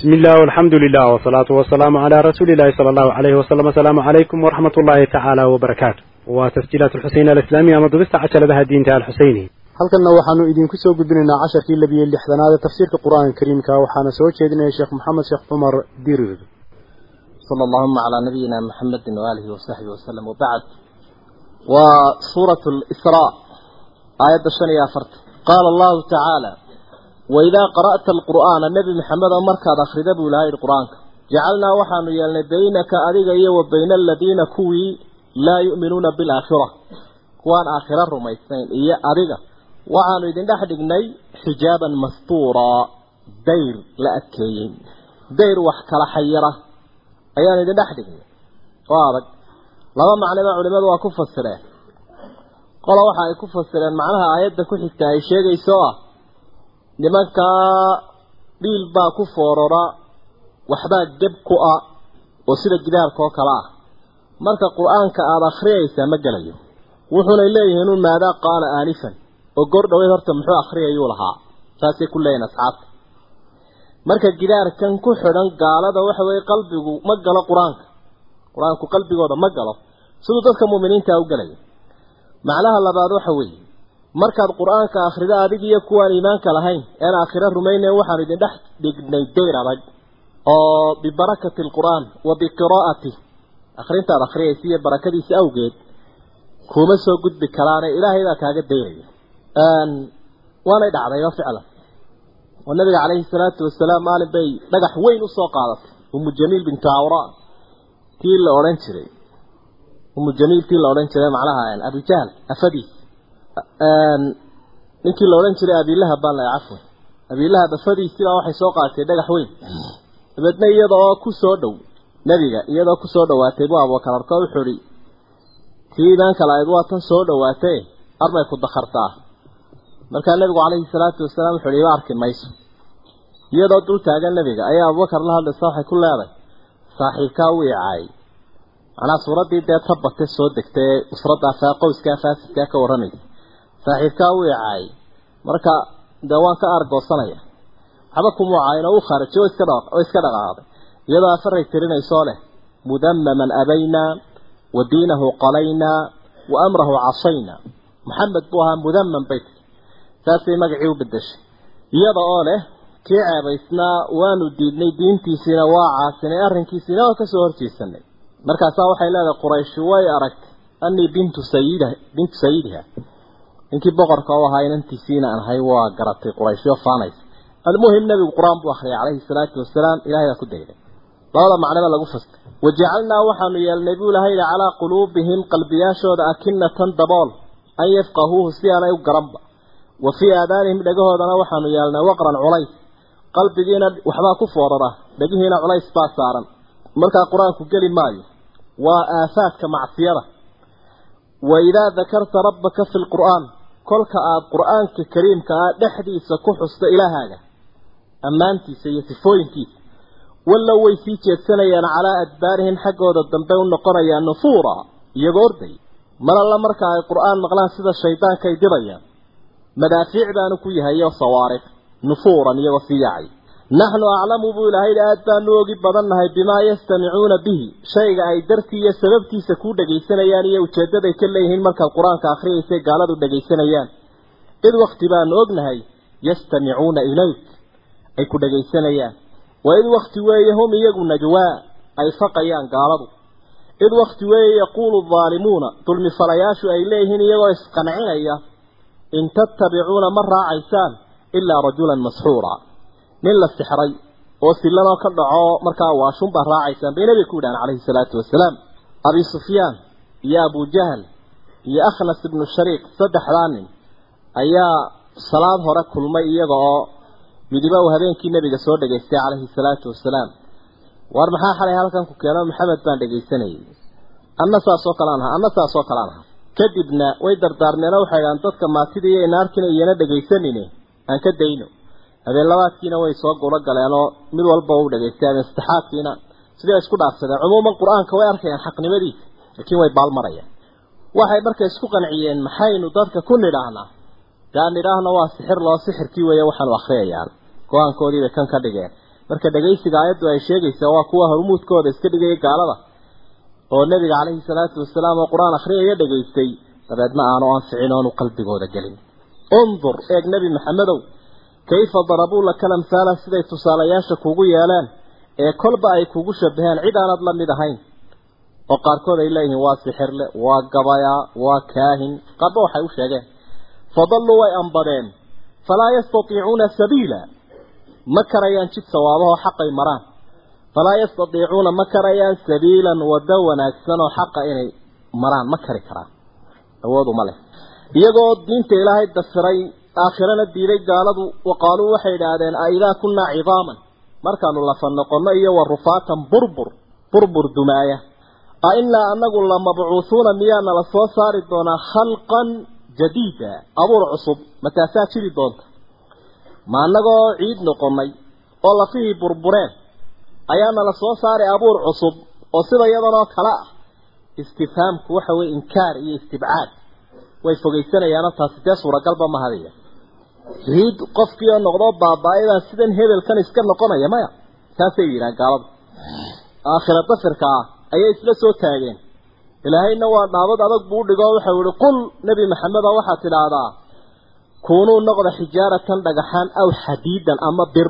بسم الله والحمد لله والصلاة والسلام على رسول الله صلى الله عليه وسلم السلام عليكم ورحمة الله تعالى وبركاته وتسجيلات الحسين الإسلامية مضبست عشر لها الدين تعالى الحسيني halkanna waxaanu idinku soo gudbinaynaa casharkii labiyo lixdanaad ee tafsiirka qur-aanka kariimka waxaana soo jeedinaya sheekh maxamed sheekh cumar dirir صلى اللهم على نبينا محمد وآله وصحبه وسلم وبعد وسورة الإسراء آية الشنية فرت قال الله تعالى وإذا قرأت القرآن النبي محمد مركز أخرج بولاي القرآن جعلنا وحن يلنا بينك أذيك وبين الذين كوي لا يؤمنون بالآخرة كوان آخرة رميسين إيا أذيك وحن يدين دحدقني حجابا مستورا دير لأكيين دير وحكال حيرة ayaan idin dhex dhignay oo adag laba macnoba culimadu waa ku fasireen qola waxa ay ku fasireen macnaha aayadda ku xigta ay sheegayso ah nimankaa dhiil baa ku foorora waxbaa geb ku ah oo sida gidaarka oo kale ah marka qur-aanka aada akhriyaysaa ma gelayo wuxuunay leeyihiin un maadaa qaala aanifan oo goor dhaweyd horta muxuu akhriyayuu lahaa saasay ku leeyihin asxaabta marka gidaarkan ku xidhan gaalada waxa weeye qalbigu ma galo qur-aanka qur-aanku qalbigooda ma galo siduu dadka muuminiinta u galaya macnaha labaad waxa weeye markaad qur-aanka akhrido adig iyo kuwaan iimaanka lahayn een aakhiro rumaynayn waxaanu idin dhex dhignay dayr adag oo bibarakati alqur'aan wa biqiraa'ati akhrintaad akhriyaysa iyo barakadiisa awgeed kuma soo gudbi karaane ilaahay baa kaaga dayraya waanay dhacdayba ficlan oo nabiga calayhi salaatu wasalaam maalin bay dhagax weyn usoo qaadatay umu jamiil bintu awra tii la odhan jiray umu jamiil tii la odhan jiray macnaha abujahl afadiis ninkii la odhan jiray abilahab baan lahay cafwan abilahab afadiisibaa waxay soo qaadatay dhagax weyn dabeedna iyada oo ku soo dhow nebiga iyadoo kusoo dhawaatay bu abubakar arko wuxuu ihi tii imaanka lahayd waa tan soo dhawaatay armay ku dakhartaa markaa nabigu calayhi salaatu wasalaam wuxuu iba arki mayso iyadoo dul taagan nabiga ayaa abubakar la hadlaysa waxay ku leedahay saaxiibkaa u icaayay macnaa suuraddii dee tabate soo degtay ee usraddaa qowskaa faasidkaa ka warramaysa saaxiibkaa u icaayay marka dee waan ka aargoosanaya waxba kumuu caayin oo u khaarajay oo iska oo iska dhaqaaqday iyadoo afaray tirinaysoo leh mudammaman abaynaa wa diinahu qalaynaa wa amrahu casaynaa maxamed buu ahaa mudamman bay saasay magacii u bedeshay iyada oo leh kii ceebaysnaa waanu diidnay diintiisiina waa caasinay arrinkiisiina waa kasoo horjeesanay markaasaa waxay leedahay qurayshi way aragtay anii bintu sayida bintu sayidiha ninkii boqorka u ahaa inantiisiina aan ahay waa garatay qurayshyo faanaysa almuhim nabigu qur-aan buu akhriyay calayhi salaatu wasalaam ilahay baa ku dayday labada macnaba lagu fastay wajacalnaa waxaanu yeelnay buu ilahay calaa quluubihim qalbiyaashooda akinatan dabool an yafqahuuhu si aanay u garanba wa fii aadaanihim dhagahoodana waxaanu yeelnay waqran culays qalbigiina waxbaa ku foorara dhagihiina culays baa saaran markaa qur-aanku geli maayo waa aafaadka macsiyada wa idaa dakarta rabbaka fi lqur'aan kolka aada qur-aanka kariimka ah dhexdiisa ku xusto ilaahaaga ammaantiisa iyo sifooyinkiisa wallow way sii jeedsanayaan calaa adbaarihim xaggooda dambe u noqonayaan nufuura iyagoo orday mar alla marka ay qur-aan maqlaan sida shaydaanka ay dibayaan madaafiic baanu ku yahay iyo sawaariq nufuuran iyagoo sii yaacay naxnu aclamu buu ilaahay aad baanu ogi badannahay bimaa yastamicuuna bihi shayga ay dartii iyo sababtiisa ku dhagaysanayaan iyo ujeedaday ka leeyihiin markaad qur-aanka akhriyaysay gaaladu dhagaysanayaan id wakti baanu ognahay yastamicuuna ilayk ay ku dhagaysanayaan wa id wakti weeye hum iyagu najwaa ay faqayaan gaaladu id wakti weeye yaquulu daalimuuna dulmifalayaashu ay leeyihiin iyagoo isqancinaya in tattabicuuna ma raacaysaan ilaa rajulan masxuura nin la sixray oo sillanoo ka dhaco markaa waashun baa raacaysaan bay nabiga ku yidhahan calayhi salaatu wasalaam abi sufyaan iyo abujahal iyo akhnas ibnu shariik saddexdaa nin ayaa salaad hore kulmay iyaga oo midiba uu habeenkii nabiga soo dhegaystay calayhi salaatu wasalaam war maxaa xalay halkan ku keeno maxamed baan dhegaysanayay anna saasoo kalean ahaa anna saasoo kalean ahaa kadibna way dardaarmeen oo waxay idhahaan dadka maatida iyo inaarkina iyana dhegaysanine aan ka dayno habeen labaadkiina way soo gulo galeenoo mid walba u dhagaystay habeen saddexaadkiina sidii isku dhaafsadeen cumuuman qur-aanka way arkayaan xaqnimadiisa laakiin way baalmarayaan waxay marka isku qanciyeen maxaynu dadka ku nidhaahnaa daan nidhaahna waa sixir loo sixirkii weeye waxaanu akhriyayaan go-aankoodiibay kan ka dhigeen marka dhagaysiga aayaddu ay sheegaysa waa kuwa hormuudkooda iska dhigaya gaalada oo nebiga calayhi salaatu wasalaam oo qur-aan akhriyaya dhagaystay dabeedna aanu anficin oonu qalbigooda gelin undur eeg nebi maxamedow kayfa darabuu laka lamhaala siday tusaalayaasha kugu yeeleen ee kolba ay kugu shabaheen cid aanad la mid ahayn oo qaarkood ay leeyihiin waa sixirle waa gabayaa waa kaahin qaarba waxay u sheegeen fadalluu way ambadeen falaa yastatiicuuna sabiila ma karayaan jid sawaabahoo xaqay maraan falaa yastatiicuuna ma karayaan sabiilan waddo wanaagsan oo xaqa inay maraan ma kari karaan awood uma leh iyagoo diinta ilaahay dafiray aakhirana diiday gaaladu waqaaluu waxay idhaahdeen a idaa kunnaa cidaaman markaanu lafa noqonno iyo wa rufaatan burbur burbur dumaaya a innaa anagu la mabcuuhuuna miyaana la soo saari doonaa khalqan jadiida abuur cusub mataasaa jiri doonta ma annagoo ciid noqonnay oo lafihii burbureen ayaana la soo saaray abuur cusub oo sida iyadanoo kale ah istifhaamku waxa weye inkaar iyo istibcaad way fogaysanayaano taasi dee suuragalba ma hadaya ciid qofkii oo noqdoo baaba-aydaa sidan hebelkan iska noqonaya maya taasay yidhahan gaaladu aakhira dafirka ah ayay isla soo taageen ilaahayna waa dhaabad adag buu udhigo waxau yihi qul nebi maxameda waxaad tidhaahdaa kuunuu noqda xijaaratan dhagaxaan aw xadiidan ama bir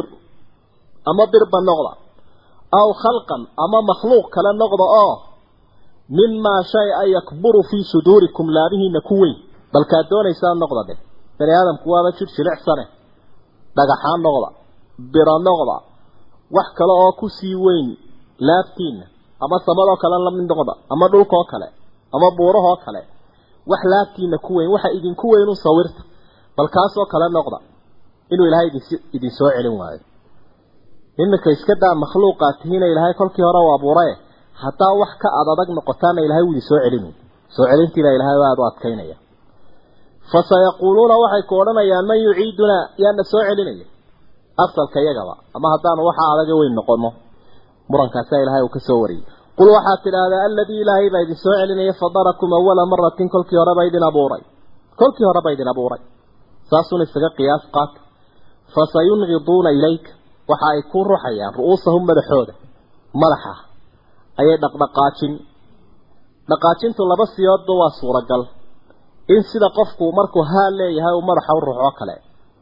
ama birba noqda aw khalqan ama makhluuq kale noqda oo mimaa shay a yakburu fii suduurikum laabihiina ku weyn balkaad doonaysaa noqda dheh bani aadamku waaba jir jilicsane dhagaxaan noqda biro noqda wax kale oo kusii weyn laabtiina ama samadoo kale lamid noqda ama dhulkoo kale ama buurahoo kale wax laabtiina ku weyn waxa idinku weynu sawirta bal kaasoo kale noqda inuu ilaahay idin idin soo celin waayo iminka iska daa makhluuqaad tihiina ilaahay kolkii hore u abuuraye haddaa wax ka ad adag noqotaana ilahay wuu idin soo celin soo celintiina ilahay aada u adkaynaya fasayaquuluuna waxay ku odhanayaan man yuciidunaa yaana soo celinaya asalka iyagaba ama haddaanu waxa adaga weyn noqono murankaasa ilaahay uu ka soo wariyey qul waxaad tidhaahdaa aladii ilaahay baa idin soo celinaya fadarakum awala maratin kolkii horeba idin abuuray kolkii horeba idin abuuray saasuun isaga qiyaas qaata fasayunqiduuna ilayka waxa ay ku ruxayaan ru'uusahum madaxooda madaxa ayay dhaqdhaqaajin dhaqaajintu laba siyoodba waa suuragal in sida qofku markuu haal leeyahay uu madaxa u ruxo kale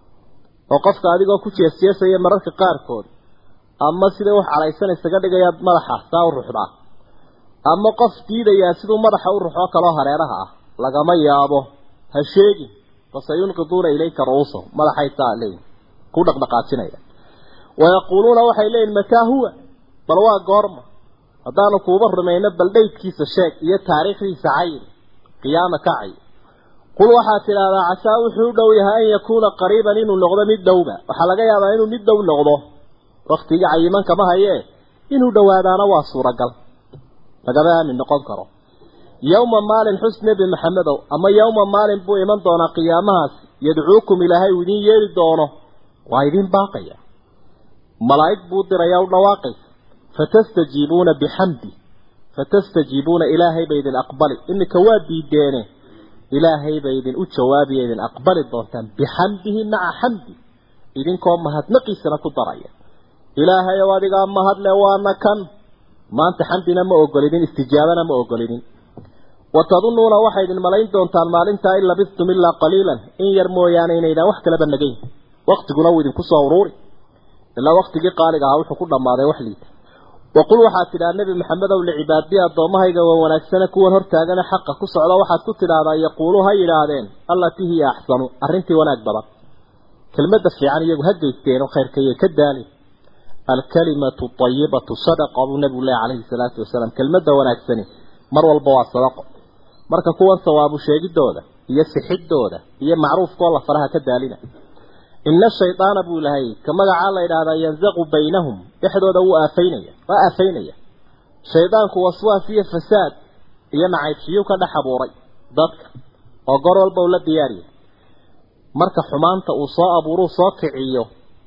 oo qofka adigoo ku jeesjeesaya mararka qaarkood ama siday wax calaysan isaga dhigayaa madaxa saa u ruxdaa ama qof diidayaa siduu madaxa u ruxoo kaloo hareeraha ah lagama yaabo ha sheegin fasayunqiduuna ilayka ru'uusahum madaxay saa leeyihin ku dhaqdhaqaajinaya wayaquuluuna waxay leeyihin mataa huwa bal waa goorma haddaanu kuuba rumayno bal dhaydkiisa sheeg iyo taariikhdiisa cayin qiyaama kacay qul waxaad tidhaahdaa casaa wuxuu u dhow yahay an yakuuna qariiban inuu noqdo mid dhowba waxaa laga yaabaa inuu mid dhow noqdo waktigii cayiman kama hayee inuu dhowaadaana waa suuragal lagama aamin noqon karo yowma maalin xus nebi maxamedow ama yowma maalin buu iman doonaa qiyaamahaas yadcuukum ilaahay uu idin yeeli doono waa idin baaqaya malaa'ig buu diraya u dhawaaqaysa fatastajiibuuna bixamdi fatastajiibuuna ilaahay bay idin aqbali iminka waa diideene ilaahay bay idin u jawaabiya idin aqbali doontaan bixamdihi maca xamdi idinkoo mahadnaqiisana ku daraya ilaahay ow adigaa mahadle waana kan maanta xamdina ma ogolidin istijaabana ma ogolidin watadunnuuna waxay idin malayn doontaan maalintaa in labistum ilaa qaliilan in yar mooyaane inaydaan wax kaleba nagayn waktiguna wuu idinku soo uruuri ilaa waktigii qaaliga ahaa wuxuu ku dhammaaday wax liita waqul waxaad tidhaha nebi maxamedow licibaadiyi addoommahayga waa wanaagsane kuwan hortaagana xaqa ku socda waxaad ku tidhaahdaa yaquuluu ha yidhaahdeen allatii hiya axsanu arrintii wanaag badan kelmadda fiican iyagu ha geysteen oo khayrkayay ka daalin alkalimatu ayibatu sadaqa buu nebigu leh calayhi salaatu wasalaam kelmadda wanaagsani mar walba waa sadaqo marka kuwan sawaabu sheegidooda iyo sixidooda iyo macruufkoo la faraha ka daalina ina shaydaana buu ilahay ka magacaa la yidhaahdaa yanzaqu baynahum dhexdooda wuu aafaynaya waa aafaynaya shaydaanku waswaas iyo fasaad iyo nacaybshiyuu ka dhex abuuray dadka oo goor walba uu la diyaariya marka xumaanta uu soo abuuruu soo kiciyo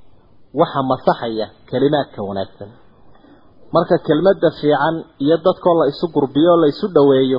waxa masaxaya kelimaadka wanaagsan marka kelmadda fiican iyo dadkoo la isu gurbiyo o la isu dhoweeyo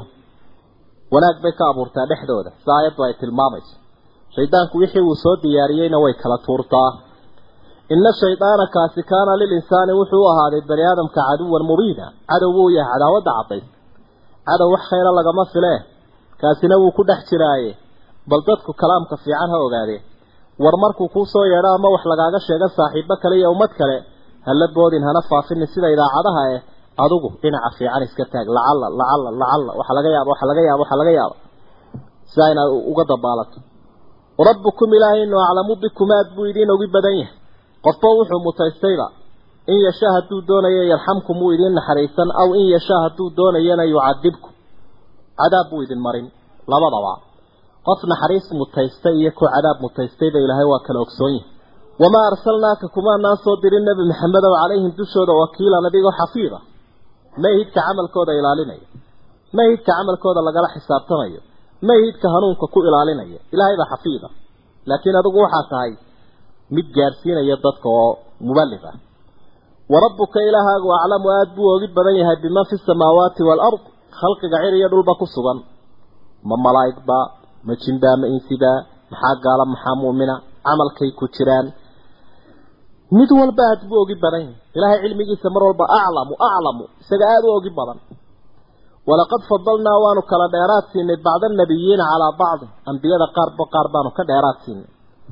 wanaag bay ka abuurtaa dhexdooda si aayaddu ay tilmaamayso shaydaanku wixii uu soo diyaariyeyna way kala tuurtaa ina shaydaana kaasi kaana lilinsaani wuxuu u ahaaday bani aadamka caduwan mubiina cadow wuu yahay cadaawadda caddays cadow wax khayra lagama filee kaasina wuu ku dhex jiraaye bal dadku kalaamka fiican ha ogaadeen war markuu kuu soo yeedho ama wax lagaaga sheego saaxiibo kale iyo ummad kale hala boodin hana faafinin sida idaacadaha eh adigu dhinaca fiican iska taag lacalla lacalla lacalla waxa laga yaaba waxa laga yaaba waxa laga yaaba sidaa inaad uga dabaalato rabbukum ilaahaynu aclamu bikum aad buu idiin ogi badan yahay qofba wuxuu mutaystayba in yashaa hadduu doonayo yarxamkum wuu idiin naxariisan aw in yashaa hadduu doonayana yucadibkum cadaab buu idin marin labadaba qof naxariis mutaystay iyo ku cadaab mutaystayba ilaahay waa kala ogsoon yahay wamaa arsalnaaka kumaanaan soo dirin nebi maxamedow calayhim dushooda wakiilan adigoo xafiida mayhidka camalkooda ilaalinaya mayhidka camalkooda lagala xisaabtamayo mayhidka hanuunka ku ilaalinaya ilaahay baa xafiida laakiin adigu waxaa tahay mid gaadhsiinaya dadka oo muballig ah warabbuka ilaahaagu aclamu aada buu ogi badan yahay biman fi samaawaati waalard khalqiga cir iyo dhulba ku sugan ma malaa'igba ma jinbaa ma insibaa maxaa gaala maxaa mu'mina camalkay ku jiraan mid walba aad buu ogi badan yahay ilaahay cilmigiisa mar walba aclamu aclamu isaga aada u ogi badan walaqad fadalnaa waanu kala dheeraad siinay bacda annabiyiina calaa bacdi ambiyada qaarba qaar baanu ka dheeraad siinay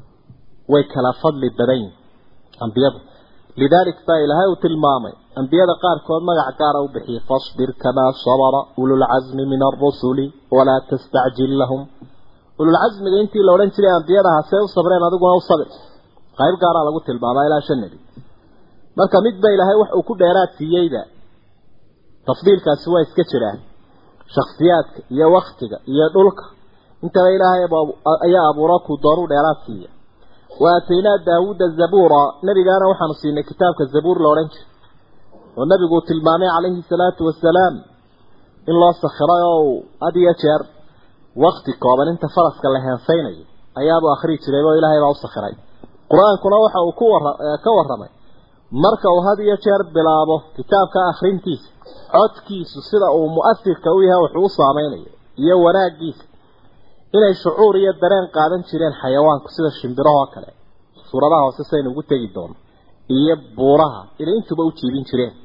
way kala fadli badan yihin ambiyadu lidaalik baa ilaahay uu tilmaamay ambiyada qaarkood magac gaara u bixiyey fasbir kamaa sabara ululcasmi min arusuli walaa tastacjil lahum ululcasmiga intii la odhan jiray ambiyadaha see u sabreen adiguna u sabir qayb gaaraa lagu tilmaamaa ilaa shan nebi marka midba ilaahay wax uu ku dheeraad siiyeyba tafdiilkaasi waa iska jiraan shakhsiyaadka iyo waktiga iyo dhulka intaba ilaahay ayaa abuura kuu doonuu dheeraad siiya wa aataynaa daawuuda zabuura nebigaana waxaanu siinay kitaabka zabuur la odhan jiray oo nebigu uu tilmaamay calayhi salaatu wasalaam in loo sakhiray oo uu had iyo jeer wakti kooban inta faraska la heensaynayo ayaabuu akhrii jiray oo ilaahay baa u sakhiray qur-aankuna waxa uu ku wara ka warramay marka uu had iyo jeer bilaabo kitaabka akhrintiisa codkiisu sida uu mu'asirka u yahay wuxuu u saameynayo iyo wanaaggiisa inay shucuur iyo dareen qaadan jireen xayawaanku sida shimbirahoo kale suuradaha hoose saynu ugu tegi doono iyo buuraha inay intuba u jiibin jireen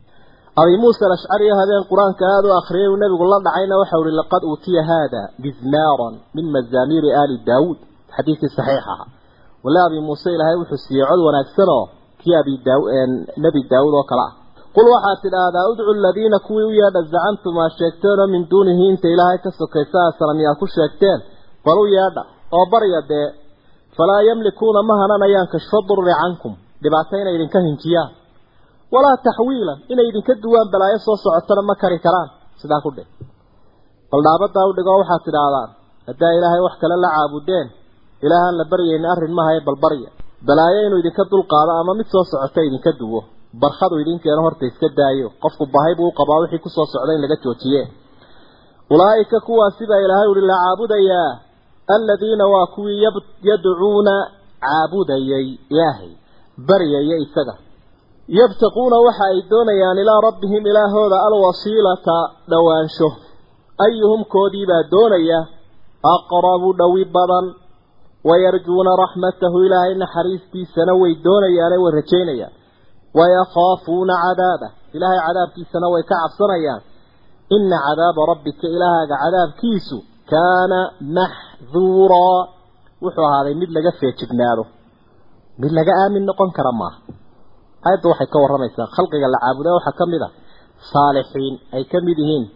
abi muusa alashcari habeen qur-aanka aada u akhriyay uu nebigu la dhacayna waxau ihi laqad uutiya haada mizmaaran min mazaamiiri aali daawuud xadiidkii saxiix aha wala abi muuse ilaahay wuxuu siiyey cod wanaagsan oo kii abi daa nebi daawuud oo kale ah qul waxaad tidhaahdaa udcu aladiina kuwii u yeedha zacamtum aa sheegteenoo min duunihi inta ilaahay ka sokaysa asalamiyaa ku sheegteen bal u yeedha oo barya dee falaa yamlikuuna ma hananayaan kashfa durri cankum dhibaato inay idinka hinjiyaan walaa taxwiilan inay idinka duwaan balaayo soo socotana ma kari karaan sidaa ku dheh bal dhaabadaa u dhigoo waxaad tidhaahdaan haddaa ilaahay wax kale la caabudeen ilaahaan la baryayni arrin mahaye bal barya balaayo inuu idinka dulqaado ama mid soo socota idinka duwo barkhadu idinkeena horta iska daayo qofku bahay buu u qabaa wixii kusoo socda in laga joojiye ulaa'ika kuwaasi baa ilaahay uhi la caabudayaa aladiina waa kuwii yadcuuna caabudayay ilaahay baryaya isaga yabtaquuna waxa ay doonayaan ilaa rabbihim ilaahooda alwasiilata dhowaansho ayuhum koodiibaa doonaya aqrabu dhowi badan wayarjuuna raxmatahu ilaahay naxariistiisana way doonayaane way rajaynayaan wayakaafuuna cadaabah ilaahay cadaabkiisana way ka cabsanayaan ina cadaaba rabbika ilaahaaga cadaabkiisu kaana maxduuraa wuxuu ahaaday mid laga feejignaado mid laga aamin noqon kara maaha aayadda waxay ka warramaysaa khalqiga la caabuda waxaa ka mid a saalixiin ay ka mid yihiin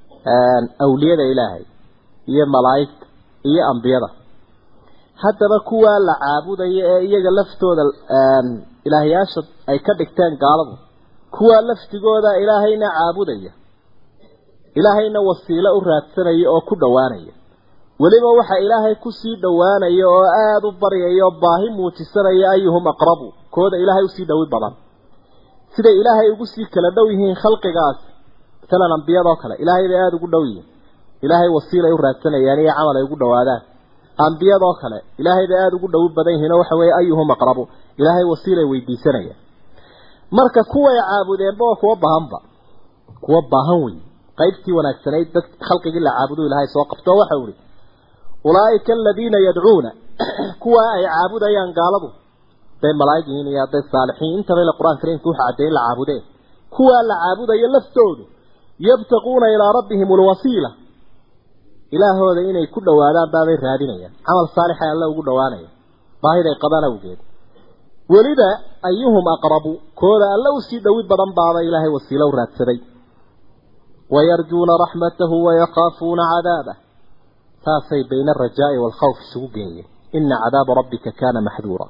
awliyada ilaahay iyo malaa'igta iyo ambiyada haddaba kuwaa la caabudaya ee iyaga laftooda ilaahyaasha ay ka dhigteen gaaladu kuwaa laftigooda ilaahayna caabudaya ilaahayna wasiilo u raadsanaya oo ku dhowaanaya weliba waxa ilaahay kusii dhowaanaya oo aada u baryaya oo baahi muujisanaya ayuhum aqrabu kooda ilaahay usii dhowi badan siday ilaahay ugu sii kala dhow yihiin khalqigaas masalan ambiyadoo kale ilaahay bay aada ugu dhow yihiin ilaahay wasiilay u raadsanayaan iyo camal ay ugu dhowaadaan ambiyadoo kale ilaahay bay aada ugu dhowi badan yihiin oo waxa weeye ayuhum aqrabu ilaahay wasiilay weydiisanayaan marka kuway caabudeenba waa kuwa baahanba kuwa baahan wey qaybtii wanaagsanayd dad khalqigii la caabudu ilaahay soo qabto waxa uu ihi ulaa'ika aladiina yadcuuna kuwa ay caabudayaan gaaladu hadday malaa'ig yihiin iyo hadday saalixiin intaba ila qur-aan kariimka waxa caddeey in la caabudee kuwaa la caabudayo laftoodu yabtaquuna ilaa rabbihim alwasiila ilaahooda inay ku dhowaadaan baabay raadinayaan camal saalixa alla ugu dhowaanaya baahiday qabaan awgeed weliba ayuhum aqrabu kooda alla usii dhowid badan baaba ilaahay wasiilo u raadsaday wayarjuuna raxmatahu wayakaafuuna cadaabah saasay bayna alrajaa'i waalkhawf isugu geeyeen ina cadaaba rabbika kaana maxduura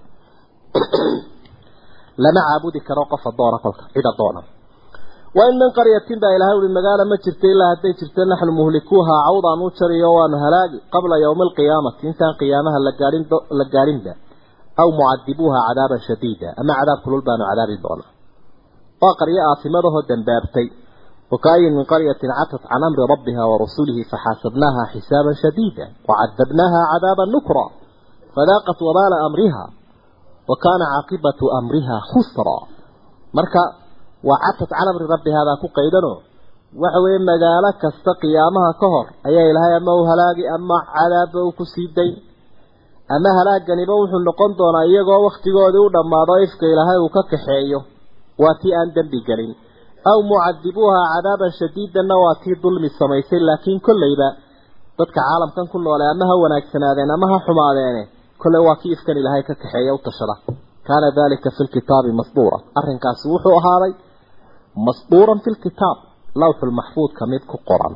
lama caabudi karo qof adoona kolka cid adoona wain min qaryatin baa ilahay ui magaala ma jirta ilaa hadday jirto naxnu muhlikuuha cawdaan u jariyo waanu halaagi qabla yowmi alqiyaamati intaan qiyaamaha la gaadhin la gaadhinba aw mucadibuuha cadaaban shadiida ama cadaab kulul baanu cadaabi doonaa waa qaryo aafimadahoo dambaabtay wakaayin min qaryatin catat can amri rabbiha wa rasulihi faxaasabnaaha xisaaban shadiida wacadabnaaha cadaaban nukra fadaaqat wabaala amriha wa kaana caaqibatu amriha khusra marka waa catat can amri rabbihaa baa ku qaydanoo waxa weeye magaalo kasta qiyaamaha ka hor ayaa ilaahay ama u halaagi ama cadaabba u ku sii dayn ama halaaganiba wuxuu noqon doonaa iyagoo wakhtigoodii u dhammaado ifka ilaahay uu ka kaxeeyo waa tii aan dembi gelin aw mucadibuuha cadaaban shadiidanna waa tii dulmi samaysay laakiin kollayba dadka caalamkan ku noole ama ha wanaagsanaadeen ama ha xumaadeene kolley waa kii ifkan ilaahay ka kaxeeya u tashada kaana dalika fi lkitaabi masduura arrinkaasi wuxuu ahaaday masduuran fi lkitaab lawxulmaxfuudka mid ku qoran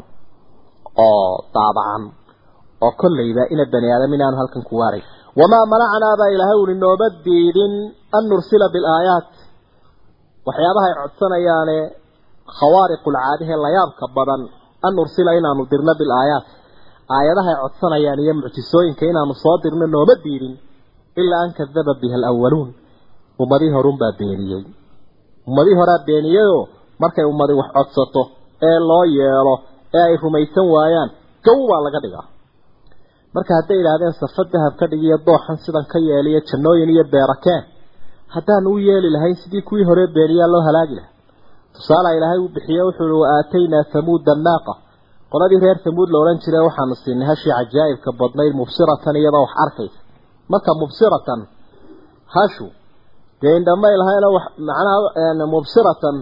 oo daabacan oo kollayba ina bani aadam inaanu halkan ku waaray wamaa manacnaa baa ilaahay uli nooma diidin an nursila bilaayaat waxyaabaha ay codsanayaane khawaariqulcaadihee layaabka badan an nursila inaanu dirno bilaayaat aayadaha ay codsanayaan iyo mucjisooyinka inaanu soo dirno nooma diidin ilaa an kadaba biha alawaluun ummadii horunbaa beeniyey ummadii horaa beeniyeyoo markay ummadi wax codsato ee loo yeelo ee ay rumaysan waayaan gow baa laga dhigaa marka hadday idhaahdeen safa dahab ka dhigiyo dooxan sidan ka yeeliyo jannooyin iyo beerakeen haddaanu u yeeli lahayn sidii kuwii hore beeniyaa loo halaagi lahaa tusaala ilaahay uu bixiye wuxuu uhi wa aataynaa hamuuda naaqa qoladii reer hamuud la odhan jire waxaanu siinay hashii cajaa'ibka badnayd mubsiratan iyadoo wax arkaysa marka mubsiratan hashu dee indhamay lahayna wax macnaha mubsiratan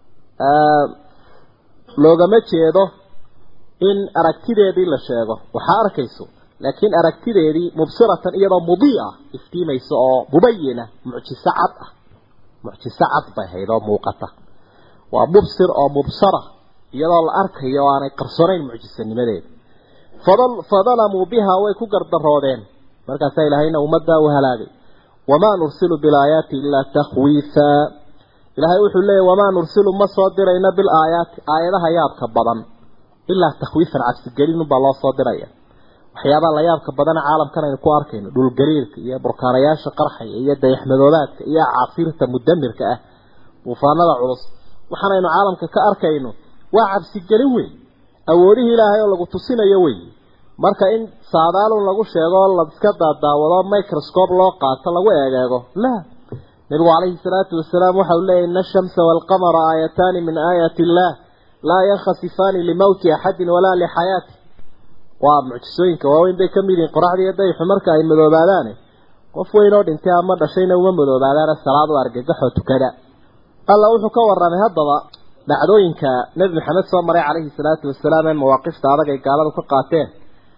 loogama jeedo in aragtideedii la sheego waxaa arkayso laakiin aragtideedii mubsiratan iyadoo mudii'a iftiimaysa oo mubayina mucjiso cad ah mucjiso cad bay hayd oo muuqata waa mubsir oo mubsara iyadoo la arkayo oo aanay qarsoonayn mucjisanimadeeda fadal fadalamuu bihaa way ku gardaroodeen markaasaa ilaahayna ummaddaa u halaagay wamaa nursilu bilaayaati ilaa takhwiifa ilaahay wuxuu leeyahy wamaa nursilu ma soo dirayna bilaayaati aayadaha yaabka badan ilaa takhwiifan cabsigelin unbaa loo soo diraya waxyaabaha la yaabka badana caalamkan aynu ku arkayno dhulgariirka iyo burkaanayaasha qarxaya iyo dayaxmadoobaadka iyo caasiirta mudamirka ah buufaanada culus waxaanaynu caalamka ka arkayno waa cabsigelin weyn awoodihii ilaahay oo lagu tusinayo wey marka in saadaalun lagu sheego la iska daadaawado microscope loo qaato lagu eegeego la nabigu calayhi salaatu wasalaam waxa uu leeyahy ina ashamsa waalqamara aayataani min aayaati illaah laa yankhasifaani limowti axadin walaa lixayaati waa mucjisooyinka waaweyn bay ka mid yihiin qoraxda iyo dayxu marka ay madoobaadaane qof weyn oo dhintay ama dhashayna uma madoobaadaana salaad u argagaxoo tukada alla wuxuu ka warramay haddaba dhacdooyinka nebi maxamed soo maray calayhi salaatu wasalaam ee mawaaqifta adag ay gaaladu ka qaateen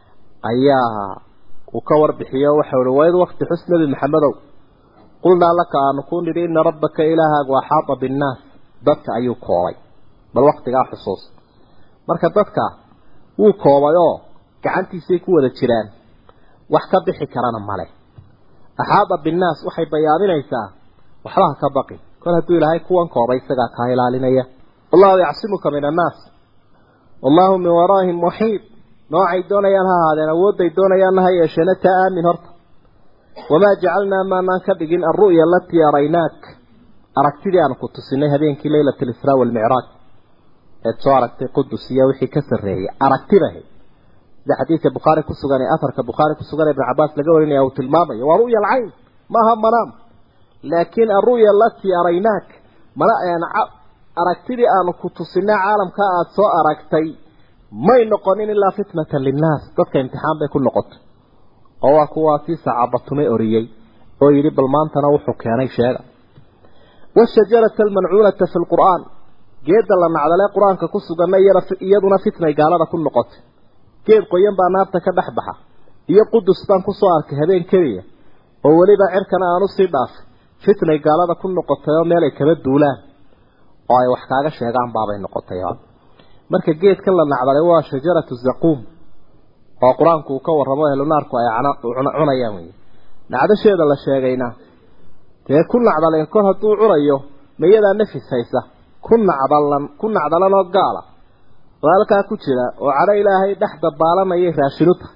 ayaa uu ka warbixiyo waxau uhi waid wakti xus nebi maxamedow qulnaa laka aanu ku nidhi ina rabbaka ilaahaagu axaata binnaas dadka ayuu koobay bal waktigaa xusuus marka dadka wuu koobay oo gacantiisay ku wada jiraan wax ka bixi karana male axaada binnaas waxay bayaaminaysaa waxbaha ka baqi kol hadduu ilaahay kuwan koobay isagaa kaa ilaalinaya wallahu yacsimuka min annaas wallahu min waraahim muxiid noocay doonayaan ha ahaadeen awoodday doonayaanna ha yeesheena taa aamin horta wamaa jacalnaa maanaan ka dhigin alru'ya alatii araynaak aragtidii aan ku tusinay habeenkii leylata alisraa waalmicraaj eed soo aragtay qudus iyo wixii ka sarreeyay aragtidahay sida xadiidka bukhaari ku sugan ee afarka bukhaari ku sugan ee ibn cabaas laga warinaya uu tilmaamayo waa ru'ya alcayn maaha manaam laakiin alru'ya alatii araynaak mana aragtidii aanu ku tusinay caalamka aada soo aragtay may noqonin ilaa fitnatan linnaas dadka imtixaan bay ku noqotay oo waa kuwaasii sacabatumay oriyey oo yidhi bal maantana wuxuu keenay sheega washajarata almancuunata fi lqur'aan geedda la nacdalee qur-aanka ku suganna iyaduna fitnay gaalada ku noqotay geed qoyan baa naarta ka dhex baxa iyo qudus baan kusoo arkay habeen keliya oo weliba cirkana aan usii dhaafay fitnay gaalada ku noqotay oo meel ay kaba duulaan oo ay wax kaaga sheegaan baabay noqotay marka geedkan la nacdalay waa shajaratu zaquum oo qur-aanku uu ka warramo ehlunaarku ay cunayaan wey nacdasheeda la sheegayna dee ku nacdaleen kol hadduu cunayo mayadaa nafis haysa ku nacdalan ku nacdalanoo gaala oo halkaa ku jira oo cadho ilaahay dhex dabaalanayay raashinu tahay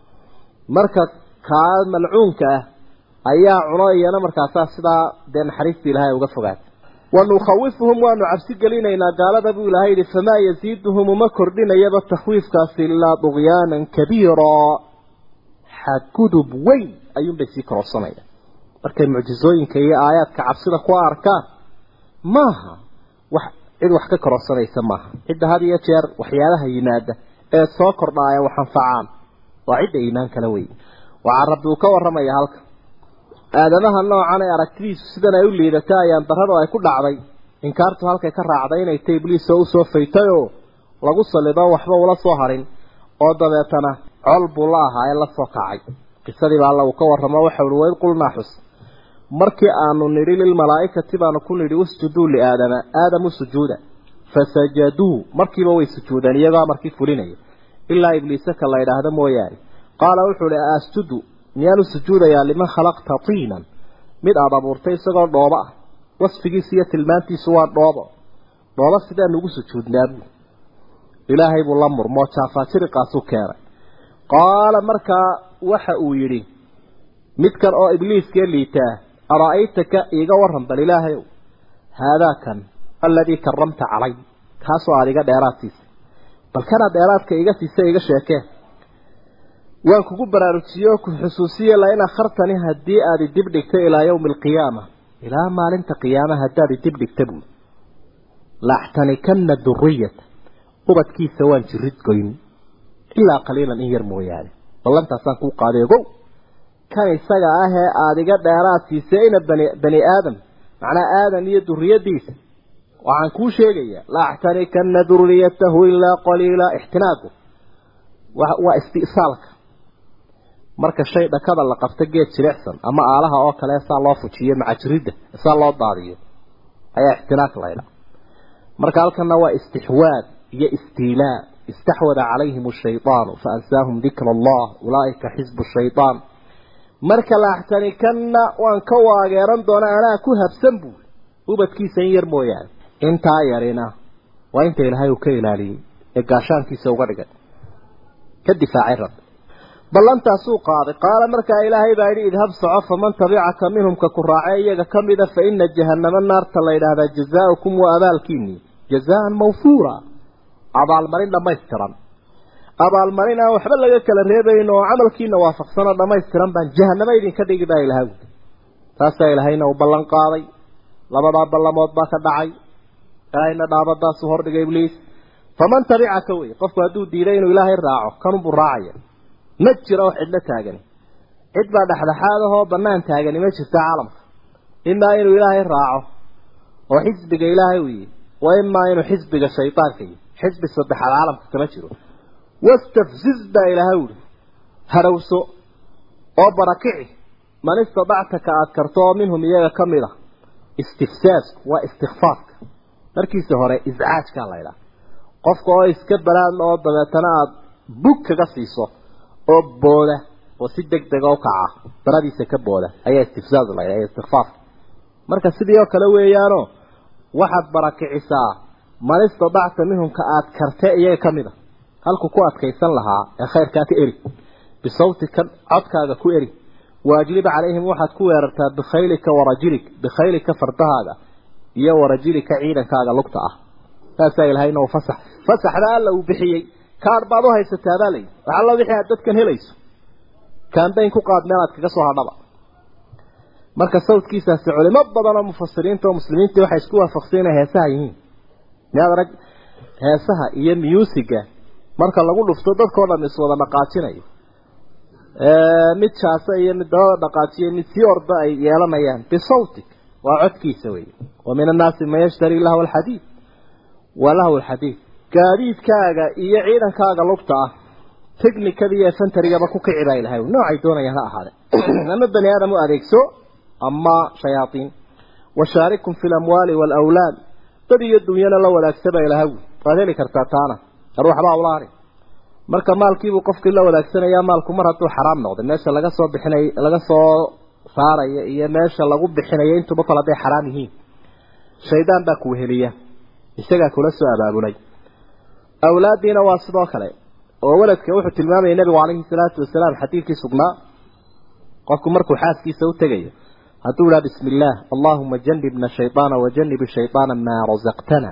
marka kaa malcuunka ah ayaa cuno iyana markaasaa sidaa dee naxariista ilaahay uga fogaatay wanukhawifuhum waanu cabsi gelinaynaa gaalada buu ilahay yidhi famaa yasiiduhum uma kordhinayaba takhwiifkaasi ilaa dugyaanan kabiiraa xadgudub weyn ayuunbay sii kororsanayaan markay mucjizooyinka iyo aayaadka cabsida ku arkaan maaha wax cid wax ka kororsanaysa maaha cidda had iyo jeer waxyaabaha yimaada ee soo kordhaaya wax anfacaan waa cidda iimaan kala wey waxaa rabbi uu ka warramaya halka aadamaha noocan ee aragtidiisu sidan ay u liidatay ayaan darradu ay ku dhacday inkaartu halkay ka raacday inay tay ibliis oo usoo faytay oo lagu salido waxba ula soo harin oo dabeetana col buu la ahaa ee la soo kacay qisadii baa alla uu ka warramo waxa uhi wayd qulnaa xus markii aanu nidhi lilmalaa'ikati baanu ku nidhi usjuduu liaadama aadamu sujuuda fasajaduu markiiba way sujuudeen iyagoo markii fulinaya ilaa ibliise ka la yidhaahdo mooyaane qaala wuxuu ihi asjudu miyaanu sujuudayaa liman khalaqta tiinan mid aada abuurtay isagoo dhoobo ah wasfigiisu iyo tilmaantiisu waa dhoobo dhoobo sidaanu ugu sujuudnaa buu ilaahay buu la murmoo jaafaajiriqaasuu keenay qaala markaa waxa uu yidhi midkan oo ibliiskee liitaa ara'aytaka iiga warran bal ilaahayow haadaa kan aladii karamta calay kaasoo aada iga dheeraad siisay bal kanaa dheeraadka iga siisay iga sheekee waan kugu baraarujiye oo ku xusuusiye lain akhartani haddii aad idib dhigta ilaa yawmi alqiyaama ilaa maalinta qiyaama haddaad idib dhigta buuli laaxtanikanna duriyata ubadkiisa waan jirid goyn ilaa qaliilan in yar mooyaane ballantaasaan kuu qaaday ogow kan isaga ah ee aada iga dheeraad siisay ina bani bani aadam macnaa aadam iyo duriyadiisa waxaan kuu sheegayaa laaxtanikanna duriyatahu ilaa qaliila ixtinaagu waa istisaalka marka shay dhakada la qabto geed jilicsan ama aalaha oo kale saa loo fujiyo macajiridda saa loo daadiyo ayaa ixtinaaq laydha marka halkana waa istixwaad iyo istiilaa istaxwada calayhim ashaydaanu faansaahum dikra allah ulaaika xisbu shayaan marka laaxtanikanna waan ka waageeran doona anaa ku habsan buul ubadkiisa in yar mooyaane intaa yarina waa inta ilaahay uu ka ilaaliyey ee gaashaankiisa uga dhigay ka difaacay rabbi ballantaasuu qaaday qaala markaa ilaahay baa yidhi idhab soco faman tabicaka minhum ka ku raacee iyaga ka mida fa ina jahannama naarta la yidhaahdaa jazaaukum waa abaalkiinii jazaan mawfuura abaalmarin dhammaystiran abaalmarin aan waxba laga kala reebayn oo camalkiina waafaqsanoo dhammaystiran baan jahanamo idinka dhigi baa ilahay ui taasaa ilaahayna uu ballan qaaday labadaa ballamood baa ka dhacay ilaahayna dhaabadaasuu hordhigay ibliis faman tabicaka wey qofku hadduu diiday inuu ilaahay raaco kanunbuu raacaya ma jiro wax cidlo taagani cid baa dhexdhexaad ahoo bannaan taagani ma jirto caalamka imaa inuu ilaahay raaco oo xisbiga ilaahay u yihi wa imaa inuu xisbiga shaydaanka yihi xisbi saddexaad caalamka kama jiro wastafziz baa ilaahay uhi harowso oo barakici man istadacta ka aad karto oo minhum iyaga ka mid a istifsaasku waa istikfaafka markiisa hore iscaajkaa la ydhaha qofka oo iska balaadla oo dabeetana aada bug kaga siiso oo booda oo si deg dega u kaca daradiisa ka booda ayaa istifsaaz la ydhaha istikfaafka marka sidii oo kale weeyaano waxaad barakicisaa man istadacta minhum ka aad karte iyaga ka mid a halku ku adkaysan lahaa ee khayrkaa ka eri bisawtika codkaaga ku eri waajlib calayhim waxaad ku weerartaa bikhaylika warajilik bikhaylika fardahaaga iyo warajilika ciidankaaga lugta ah saasaa ilahayna uu fasax fasaxda alla uu bixiyey kaadh baad u haysataa baa layihi wax alla wixii aad dadkan helayso kaambayn ku qaad meelaad kaga soo hadhaba marka sawdkiisaasi culimo badan oo mufasiriinta oo muslimiinta waxay isku waafaqsan inay heesaha yihiin miyaad arag heesaha iyo musiga marka lagu dhufto dadkao dhan iswada dhaqaajinayo mid jaasa iyo mid dabada dhaqaajiyo mid sii orda ay yeelanayaan bisawtik waa codkiisa wey wa min annaasi man yashtari lahwa alxadiid wa lahwa alxadiid gaadiidkaaga iyo ciidankaaga lugta ah technicada iyo efentarigaba ku kici baa ilahay noocay doonayaan ha ahaade ama bani aadam u adeegso ama shayaatiin washaarikum fi lamwaali waalawlaad dad iyo dunyana la wadaagsa baa ilahay waad heli kartaa taana ar waxbaa ula harin marka maalkiibuu qofkii la wadaagsanaya maalku mar hadduu xaraam noqday meesha laga soo bixinay laga soo saaraya iyo meesha lagu bixinayo intuba kale hadday xaraam yihiin shaydaan baa kuweheliya isagaa kula soo abaabulay awlaaddiina waa sidoo kale oo waladka wuxuu tilmaamayay nabigu calayhi salaatu wasalaam xadiidkii sugnaa qofku markuu xaaskiisa u tegayo hadduu idhaha bismi illaah allaahuma janibna shaydaana wajanib shaydaana maa rasaqtana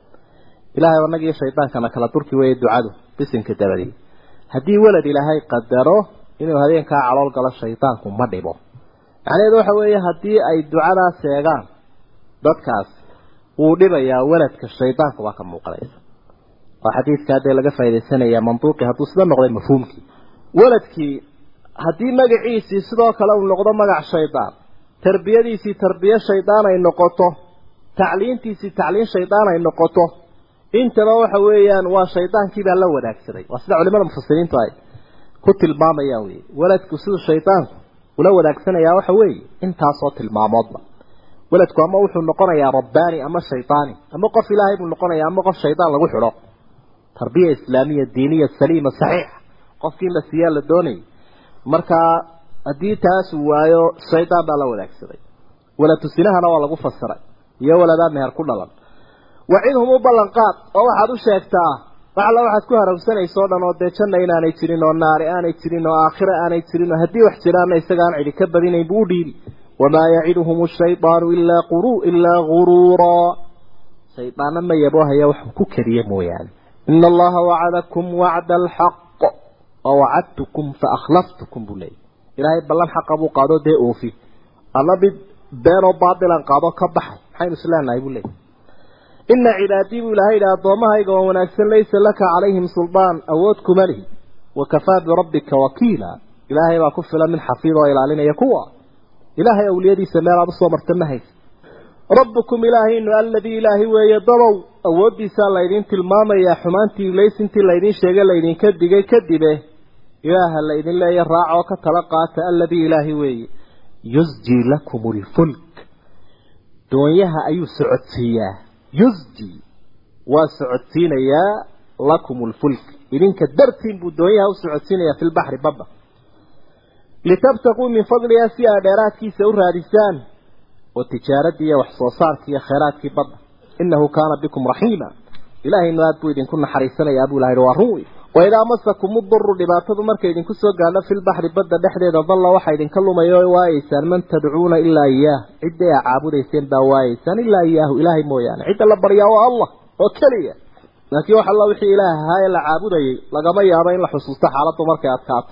ilaahay annagiiyo shaydaankana kala durki weeye ducadu bisinka dabadii haddii walad ilaahay qadaro inuu habeenkaa calool galo shaydaanku ma dhibo macnaheedu waxa weeye haddii ay ducadaa seegaan dadkaas wuu dhibayaa waladka shaydaanku baa ka muuqanaysa waa xadiidkaa dee laga faa'idaysanayaa manduuqii hadduu sida noqday mafhuumkii waladkii haddii magaciisii sidoo kale uu noqdo magac shaydaan tarbiyadiisii tarbiye shaydaan ay noqoto tacliintiisii tacliin shaydaan ay noqoto intaba waxa weeyaan waa shaydaankii baa la wadaagsaday waa sida culimada mufasiriintu ay ku tilmaamayaan wey waladku siduu shaydaanku ula wadaagsanaya waxa weeye intaasoo tilmaamoodba waladku ama wuxuu noqonayaa rabbaani ama shaydaani ama qof ilaahay buu noqonayaa ama qof shaydaan lagu xidho tarbiya islaamiya diiniya saliima saxiixa qofkii la siiyaa la doonayay markaa haddii taas waayo shaydaan baa la wadaagsaday waladu sinahana waa lagu fasiray iyo waladaa meher ku dhalan wacidhum u ballanqaad oo waxaad u sheegtaa waxalla waxaad ku harawsanaysa o dhan oo dee janna inaanay jirin oo naari aanay jirin oo aakhira aanay jirin oo haddii wax jiraanna isagaan cidi ka badinayn buu u dhiibi wamaa yaciduhum ashaydaanu ilaa quru ilaa guruuraa shaydaanna ma yaboohaya wax ku keliya mooyaane ina allaha wacadakum wacda alxaq wawacadtukum faakhlaftukum buu leeyay ilaahay ballan xaqa buu qaado dee oofi alla mid beenoo baatilan qaado ka baxay maxaynu isleenahay buu leeyay ina cibaadii buu ilahay yidhi addoommahayga oo wanaagsan laysa laka calayhim suldaan awood kuma lihi wakafaa birabbika wakiila ilaahay baa ku filan min xafiid oo ilaalinaya kuwa ilaahay awliyadiisa meel aad usoo marta ma haysa rabbukum ilaahaynu aladii ilaahi weeye dabow awooddiisaa laydin tilmaamayaa xumaantii laysintii laydin sheegay laydinka digay kadibe ilaaha laydin leeya raacoo ka tala qaata aladii ilaahi weeye yusjii lakum lfulk doonyaha ayuu socodsiiyaa yusji waa socodsiinayaa lakum lfulk idinka dartiin buu doonyaha u socodsiinayaa fi lbaxri badda litabtaquu min fadliha si aa dheeraadkiisa u raadisaan oo tijaaradii iyo wax soo saarkii iyo khayraadkii badda inahu kaana bikum raxiima ilaahaynu aad buu idinku naxariisanayaa buu ilahay waa run wey waidaa masakum uduru dhibaatadu markay idinku soo gaadho fi lbaxri badda dhexdeeda dalla waxaa idinka lumaya oo waayeysaan man tadcuuna ilaa iyaah cidday a caabudayseen baa waayeysaan ilaa iyaahu ilaahay mooyaane cidda la baryaa waa allah oo keliya laakiin wax alla wixii ilaah ahaa ee la caabudayay lagama yaabo in la xusuusto xaaladdu markay adkaato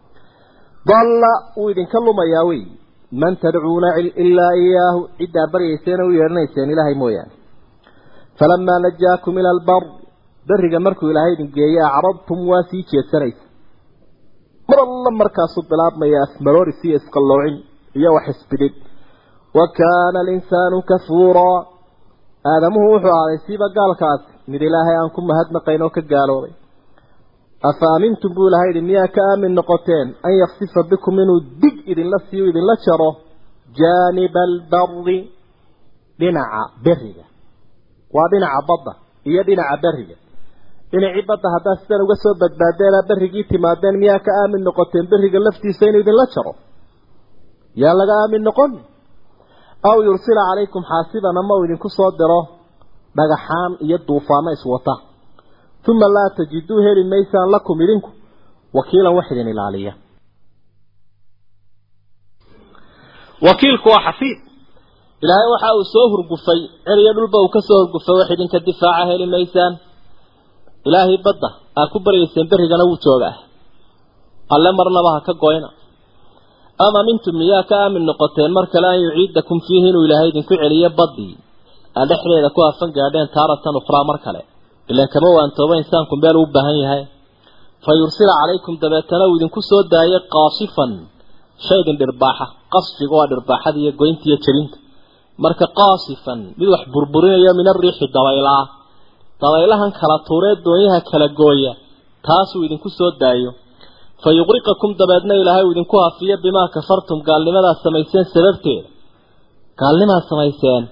dalla wuu idinka lumayaa wey man tadcuuna ilaa iyaahu ciddaa baryayseena u yeedhanayseen ilaahay mooyaane falamaa najaakum ila albar beriga markuu ilaahay idin geeyey acrabtum waa sii jeedsanaysa mar alla markaasuu bilaabmaya asmarooris iyo isqalloocin iyo wax isbidhid wa kaana alinsaanu kafuuraa aadamuhu wuxuu ahaaday siiba gaalkaasi mid ilaahay aan ku mahadnaqayn oo ka gaaloobay afa aamintum buu ilahay yidhi miyaa ka aamin noqoteen an yaksifa bikum inuu dig idinla siiyo idinla jaro jaaniba albari dhinaca beriga waa dhinaca badda iyo dhinaca beriga dhinacii badda haddaad sidan uga soo badbaadeenaa berrigii timaadeen miyaa ka aamin noqoteen beriga laftiisa inuu idinla jaro yaa laga aamin noqon aw yursila calaykum xaasiban ama uu idinku soo diro dhagaxaan iyo duufaano iswata uma laa tajiduu heli maysaan lakum idinku wakiilan wax idin ilaaliya wakiilku waa xafiid ilaahay waxa uu soo hurgufay ceriyo dhulba uu ka soo hurgufay wax idinka difaaca heli maysaan ilaahay badda aa ku baryayseen berrigana wuu joogaa alle marnaba ha ka goyna ama mintum miyaa ka aamin noqoteen mar kale an yuciidakum fiihi inuu ilaahay idinku celiyo baddii aa dhexdeeda ku hafan gaadheen taaratan ukhraa mar kale ilan kama waantooba insaanku meel uu baahan yahay fa yursila calaykum dabeetana uu idinku soo daayay qaasifan shaydin dhirbaaxa qasfiga waa dhirbaaxada iyo goynta iyo jebinta marka qaasifan mid wax burburinayo min ariixi dabaylaa dabaylahan kala tuuree doonyaha kala gooya taasuu idinku soo daayo fa yuqriqakum dabeedna ilaahay uu idinku hafiyo bimaa kafartum gaalnimadaad samayseen sababteeda gaalnimaad samayseen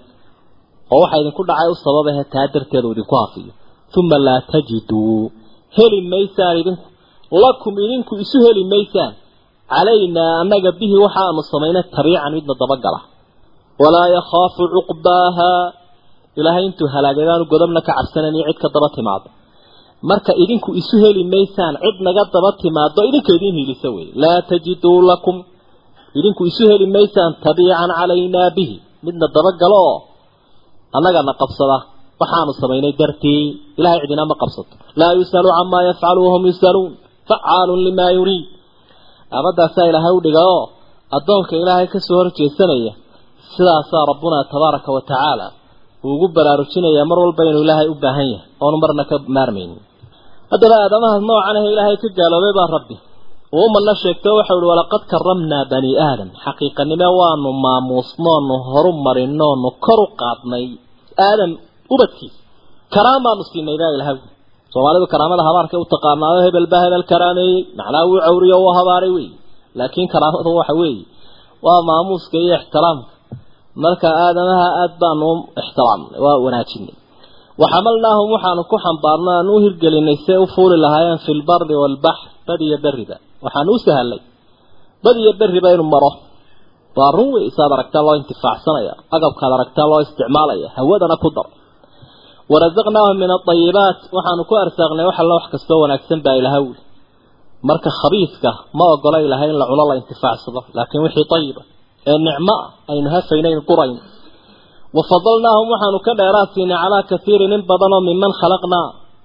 oo waxaa idinku dhacay u sababahe taa darteeda uu idinku hafiyo uma laa tajiduu heli maysaan idinku lakum idinku isu heli maysaan calaynaa annaga bihi waxaanu samaynay tabiican midna dabagala walaa yakhaafu cuqbaaha ilaahay intuu halaagadaanu godobna ka cabsanayn iyo cid ka daba timaado marka idinku isu heli maysaan cid naga daba timaado idinka idiin hiilisa wey laa tajiduu lakum idinku isu heli maysaan tabiican calaynaa bihi midna dabagalo oo annagana qabsada waxaanu samaynay dartii ilahay cidina ma qabsato laa yus'alu camaa yafcalu wahum yus'aluun facaalun limaa yuriid aabadaasaa ilaahay u dhiga oo addoonka ilaahay kasoo horjeesanaya sidaasaa rabbuna tabaaraka wa tacaala uu ugu baraarujinayaa mar walba inuu ilaahay u baahan yahay oonu marna ka maarmaynin haddaba aadamahaas noocan ah ilaahay ka gaaloobay baa rabbi uu umadna sheegto waxau ihi walaqad karamnaa bani aadam xaqiiqanime waanu maamuusnoonu horu marinoonu kor u qaadnay aadam ubadkiisa karaam baanu siinay baa ilahay soomaalidu karaamada habaarkay u taqaanaayo hebel baa hebel karaameeyey macnaa wuu cawriyo u habaaray wey laakiin karaamadu waxa weeye waa maamuuska iyo ixtiraamka marka aadamaha aad baanu ixtiraamnay waa wanaajinay waxamalnaahum waxaanu ku xambaarno aan u hirgelinay see u fuuli lahaayeen fi lbari waalbaxr bad iyo beriba waxaanu u sahalay bad iyo beriba inuu maro waa run wey isaad aragtaa loo intifaacsanaya agabkaad aragtaa loo isticmaalaya hawadana ku dar warazaqnaahum min aayibaat waxaanu ku arsaaqnay wax alla wax kastoo wanaagsan baa ilaha wuli marka khabiiska ma ogola ilahay in la cuno la intifaacsado laakiin wixii ayiba ee nicmo ah aynu hafaynayn qurayn wafadalnaahum waxaanu ka dheeraad siinay calaa kaiirin in badanoo miman khalaqnaa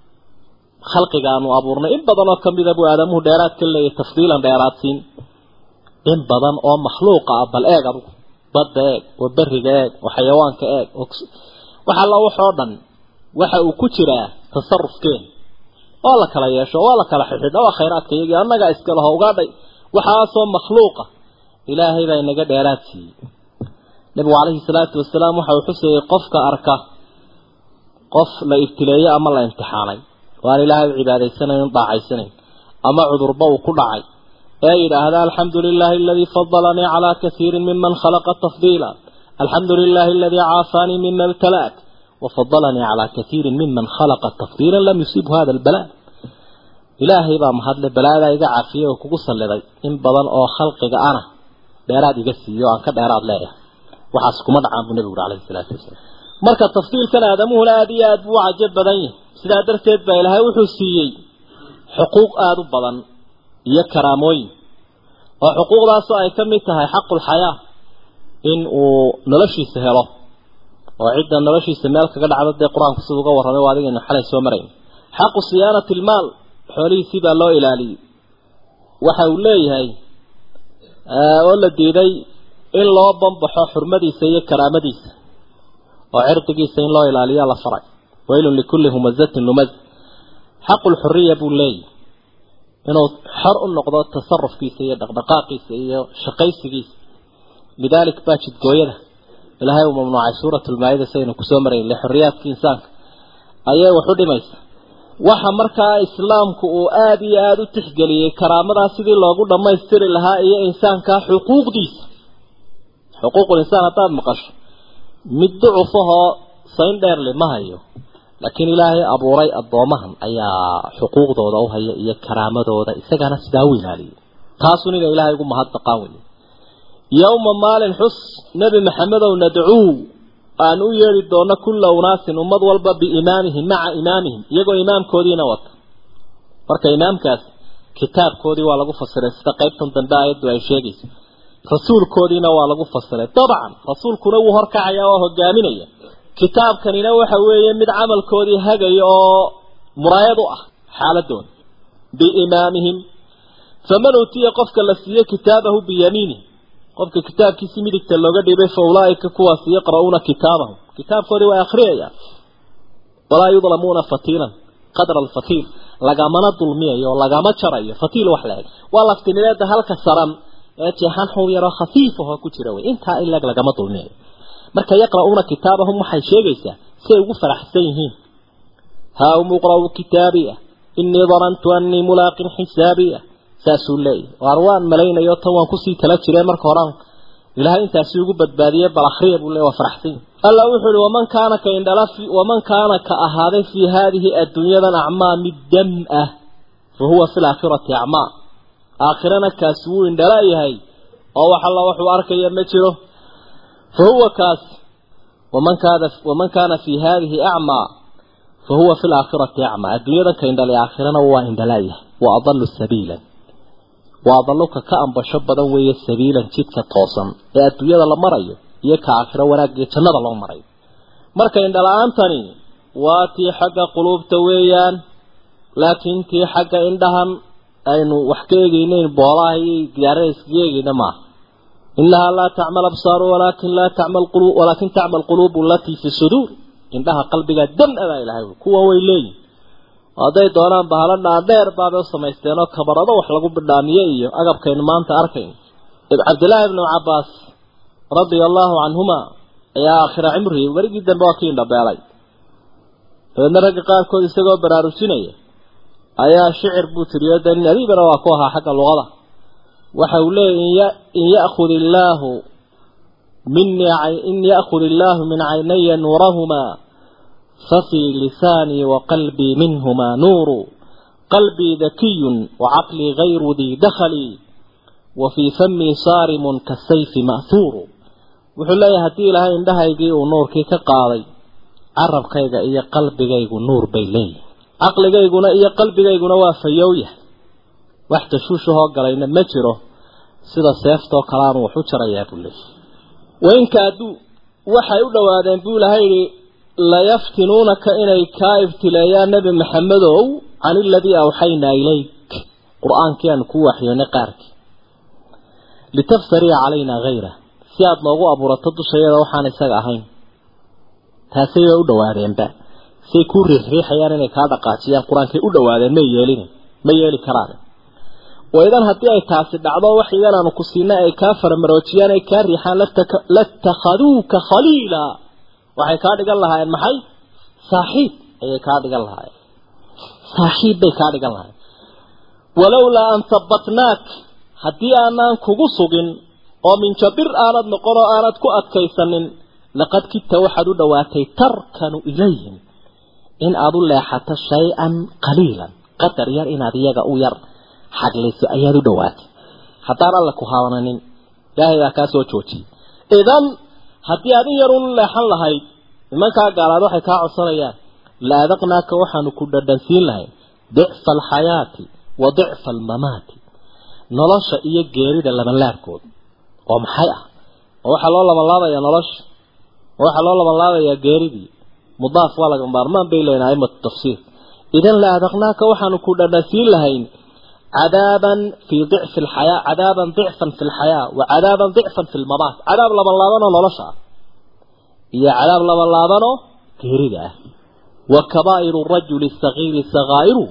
khalqigaanu abuurnay in badanoo kamida buu aadamuhu dheeraad ka leeyahy tafdiilan dheeraad siin in badan oo makhluuqa ah bal eeg adugu badda eeg oo beriga eeg oo xayawaanka eeg wax alla waxoo dhan waxa uu ku jiraa tasarufkeen waa la kala yeesho waa la kala xidhidha waa khayraadka iyagii annagaa iska laho ugaadhay waxaasoo makhluuqa ilaahay baa inaga dheeraad siiyey nabigu calayhi salaatu wasalaam waxa uu xusayay qofka arka qof la ibtileeyo ama la imtixaanay oo aan ilaahay u cibaadaysanayn daacaysanayn ama cudurba uu ku dhacay ee yidhaahda alxamdu lilaahi aladii fadalanii calaa kasiirin miman khalaqa tafdiila alxamdu lilaahi aladii caafaanii mima ibtalaak wafadalanii calaa kasiirin miman khalaqa tafdiila lam yusiibhu hada albala ilaahay baa mahadle balaadaa iga caafiyay oo kugu salliday in badan oo khalqiga ana dheeraad iga siiyo aan ka dheeraad leeyahay waxaas kuma dhacaan buu nabigu uri calayhi salaatu wasalaam marka tafdiilkan aadamuhuna aada iyo aada buu cajab badan yahay sidaa darteed baa ilaahay wuxuu siiyey xuquuq aada u badan iyo karaamooyin oo xuquuqdaasoo ay ka mid tahay xaqulxayaa in uu noloshiisa helo oo cidda noloshiisa meel kaga dhacdo dee qur-aanku sida uga warramay waa adigaynu xalay soo marayn xaqu siyaanati ilmaal xoolihiisii baa loo ilaaliyey waxa uu leeyahay oo la diiday in loo bambaxo xurmadiisa iyo karaamadiisa oo cirdigiisa in loo ilaaliya la faray waylun likulli humazatin lumaz xaqulxuriya buu leeyahy inuu xor u noqdo tasarufkiisa iyo dhaqdhaqaaqiisa iyo shaqaysigiisa lidaalik baa jidgooyada ilaahay uu mamnuucay suurat lmaa-ida saynu kusoo marayn lixoriyaadka insaanka ayay wax u dhimaysa waxa markaa islaamku uu aada iyo aada u tixgeliyey karaamadaa sidii loogu dhammaystiri lahaa iyo insaankaa xuquuqdiisa xuquuqul insaan haddaad maqasho mid ducufahoo sayn dheerle ma hayo laakiin ilaahay abuuray addoomahan ayaa xuquuqdooda u haya iyo karaamadooda isagana sidaa u ilaaliyay taasun ina ilaahay ugu mahadnaqaan weye yowma maalin xus nebi maxamedow nadcuu aan u yeedhi doono kulla unaasin ummad walba biimaamihim maca imaamihim iyagoo imaamkoodiina wata marka imaamkaas kitaabkoodii waa lagu fasiray sida qaybtan dambe aayaddu ay sheegayso rasuulkoodiina waa lagu fasiray dabcan rasuulkuna wuu horkacayaa oo hogaaminaya kitaabkanina waxa weeye mid camalkoodii hagaya oo muraayad u ah xaaladooda biimaamihim faman utiya qofka la siiye kitaabahu biyamiinih qofka kitaabkiisi midigta looga dhibay fa ulaaika kuwaasi yaqra'uuna kitaabahum kitaabkoodii waa akhriyayaan walaa yudlamuuna fatiilan qadra alfatiil lagamana dulmiyayo oo lagama jarayo fatiil wax la eg waa laftimideeda halka saran ee jeexan xub yaroo khafiif ahoo ku jira wey intaa in leg lagama dulmiyayo marka yaqra'uuna kitaabahum waxay sheegaysaa siay ugu faraxsan yihiin haa umuqra'u kitaabiya inii danantu annii mulaaqin xisaabiya saasuu leeyahy waar waan malaynayo tan waan kusii tala jireen marka horaan ilaahay intaasi ugu badbaadiyey bal akhriya buu leey waa faraxsan alla wuxuu uhi waman kaana ka indhala waman kaana ka ahaaday fii haadihi adduunyadan acmaa mid dam ah fa huwa fi laakhirati acmaa aakhirana kaasi wuu indhala yahay oo wax alla waxuu arkaya ma jiro fa huwa kaas waman kaana waman kaana fii haadihi acmaa fa huwa fi laakhirati acmaa adduunyadan ka indhalay aakhirana waa indhala yahay wa adalu sabiilan waa daluka ka ambasho badan weeye sabiilan jidka toosan ee adduunyada la marayo iyo ka aakhiro wanaag iyo jannada loo marayo marka indhala-aantani waa tii xagga quluubta weeyaan laakiin tii xagga indhahan aynu wax ka eegeyneyn boolaha iyo gidaarada iskaga eegeyna maaha inahaa laa tacmal absaaru walaakin laa tacmal qulub walaakin tacmal quluubu alatii fi suduur indhaha qalbiga dam-abaa ilahay kuwa way leeyihin hadday doonaan bahalo dhaadheer baabay u samaysteen oo kabarado wax lagu bidhaamiye iyo agabkaynu maanta arkayno cabdillaahi ibnu cabbaas radia allahu canhuma ayaa aakhira cimrigii werigii dambe waa kii indhabeelay dabeedna ragga qaarkood isagoo baraarujinaya ayaa shicir buu tiriyo de nin adiibana waa ku ahaa xagga luqada waxa uu leeyay in ya'khud illaahu minii in ya'khud illaahu min caynaya nuurahumaa ففي لساني وقلبي منهما نور قلبي ذكي وعقلي غير ذي دخل وفي فمي صارم كالسيف مأثور wuxuu leeyahay haddii ilaahay indhahaygii uu nuurkii ka qaaday carabkayga iyo qalbigaygu nuur bay leeyihin caqligayguna iyo qalbigayguna waa fayow yahay wax tashuushahoo galayna ma jiro sida seeftoo kaleanu wax u jarayaa buu leeyahy wainka hadduu waxay u dhowaadeen buu ilahay yihi layaftinuunaka inay kaa ibtileeyaan nebi maxamedow can iladii awxaynaa ilayk qur-aankii aanu kuu waxyoonay qaarkii litaftaria calaynaa hayra si aada noogu abuurato dushayada waxaan isaga ahayn taasay bay u dhawaadeenba say kuu riixriixayaan inay kaa dhaqaajiyaan qur-aankay u dhawaadeen may yeelin ma yeeli karaan waidan haddii ay taasi dhacdo wax idan aanu ku siinay ay kaa faramaroojiyaan ay kaa riixaan latakhaduuka khaliila waxay kaa dhigan lahaayeen maxay saaxiib ayay kaa dhigan lahaayeen saaxiib bay kaa dhigan lahaayeen walowlaa an habbatnaak haddii aanaan kugu sugin oo minjabir aanad noqon oo aanad ku adkaysanin laqad kidta waxaad u dhowaatay tarkanu ilayhim in aada u leexato shay-an qaliilan qadar yar inaad iyaga u yar xaglayso ayaad u dhowaatay haddaan alle ku haabananin ilaahay baa kaa soo joojiyay idan haddii aad in yar ulu leexan lahayd nimankaa gaalaad waxay kaa codsanayaan la adaqnaaka waxaanu ku dhadhansiin lahayn dicfa alxayaati wa dicfa almamaati nolosha iyo geerida labanlaabkood oo maxay ah oo waxaa loo labanlaabayaa nolosha oo waxaa loo labanlaabayaa geeridii mudaaf waa laga maarmaan bay leeyihin aimatu tafsiir idan la adaqnaaka waxaanu ku dhadhansiin lahayn cadaaban fii dicfi alxayaa cadaaban dicfan fi lxayaa wa cadaaban dicfan fi lmamaat cadaab labanlaabanoo nolosha ah iyo cadaab labanlaabanoo geerida ah wa kabaa'iru rajuli sagiiri sagaa'iru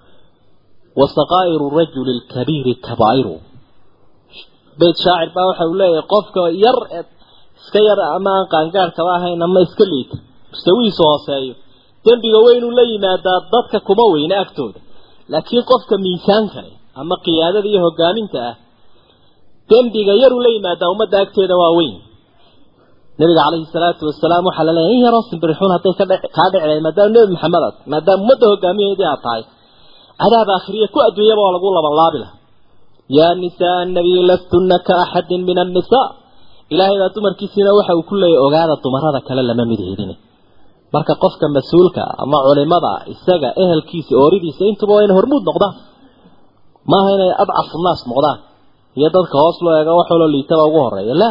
wa sakaa'iru rajuli lkabiiri kabaa'iru beyt shaacir baa waxa uu leeyahay qofka yar ee iska yar ama aan qaangaarkaba ahayn ama iska liita mustawihiisu hooseeyo dembiga weynuu la yimaadaa dadka kuma weyne agtooda laakiin qofka miisaanka leh ama qiyaadada iyo hogaaminta ah dembiga yaruu la yimaadaa ummadda agteeda waa weyn nabiga calayhi salaatu wasalaam waxaa la leeyahay in yaroo simbirixuun hadday ka kaa dhici lahayd maadaama nebi maxamed aad maadaama ummadda hogaamiyaheedii aad tahay cadaab aakhiriya ku adduunyaba waa lagu labanlaabi laha yaa nisaa annabiyi lastunna ka axadin min annisaa ilaahay baa dumarkiisiina waxa uu ku leeyahy ogaada dumarada kale lama mid hedine marka qofka mas-uulka ama culimada isaga ehelkiisa ooridiisa intuba waa inay hormuud noqdaan maaha inay adcafu naas noqdaan iyo dadka hoos loo eego wax waloo liitaba ugu horeeya la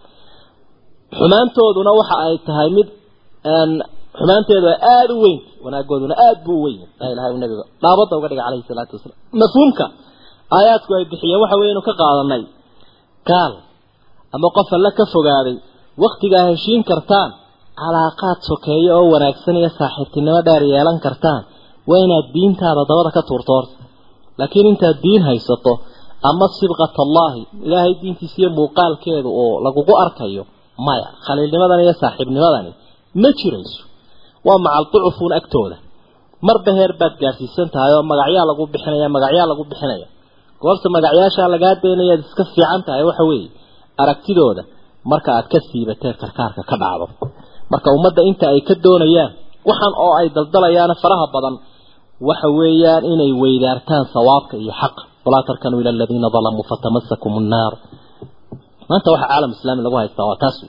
xumaantooduna waxa ay tahay mid xumaanteedu ay aada u weyn wanaagooduna aada buu u weyn la ilahay nabiga dhaabada uga dhiga calayhi salaatu wasalaam mafhuumka aayaadku ay bixiyeen waxa weynu ka qaadanay gaal ama qof alla ka fogaaday waktigaa heshiin kartaan calaaqaad sokeeyo oo wanaagsan iyo saaxiibtinimo dheer yeelan kartaan waa inaad diintaada dabada ka tuurto horta laakiin intaad diin haysato ama sibqat allaahi ilaahay diintiisa iyo muuqaalkeedu oo lagugu arkayo maya khaliilnimadan iyo saaxiibnimadani ma jirayso waa macal ducufuun agtooda marba heer baad gaadhsiisan tahay oo magacyaa lagu bixinaya magacyaa lagu bixinaya goorta magacyaashaa lagaa daynaya ad iska fiican tahay waxa weeye aragtidooda marka aad ka siibatee karkaarka ka dhacdo marka ummadda inta ay ka doonayaan waxaan oo ay daldalayaan faraha badan waxa weeyaan inay weydaartaan sawaabka iyo xaqa walaa tarkanuu ila aladiina dalamuu fatamasakum nnaar maanta waxa caalam islaami lagu haystaa waa taas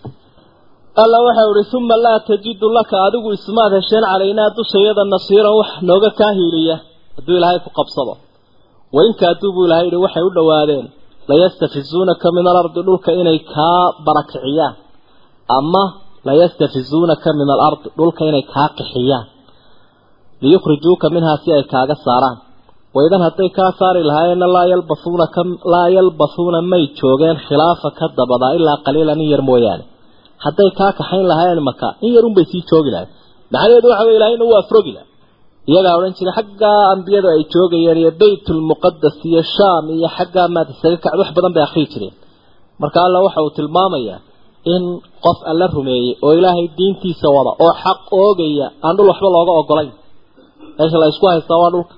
alla waxa uhi uma laa tajidu laka adigu ismaad hesheen calaynaa dushayada nasiiran wax nooga kaa hiiliya hadduu ilaahay ku qabsado wainka hadduu buu ilahay yihi waxay u dhowaadeen layastafizuunaka min alardi dhulka inay kaa barakiciyaan ama layastafizuunaka min alardi dhulka inay kaa qixiyaan liyukhrijuuka minhaa si ay kaaga saaraan waidan hadday kaa saari lahaayeenna laa yalbasuuna ka laa yalbasuuna may joogeen khilaafa ka dabadaa ilaa qaliilan in yar mooyaane hadday kaa kaxayn lahaayeen maka in yar unbay sii joogi lahayn macnaheedu waxa wey ilahayna waa afrogi laha iyagaa odhan jiray xaggaa ambiyadu ay joogayeen iyo baytulmuqadas iyo shaam iyo xaggaa maad isaga kacd wax badan bay akrii jireen marka alla waxa uu tilmaamayaa in qof alla rumeeyey oo ilaahay diintiisa wada oo xaq oogaya aan dhul waxba looga ogolayn meesha la isku haystaa waa dhulka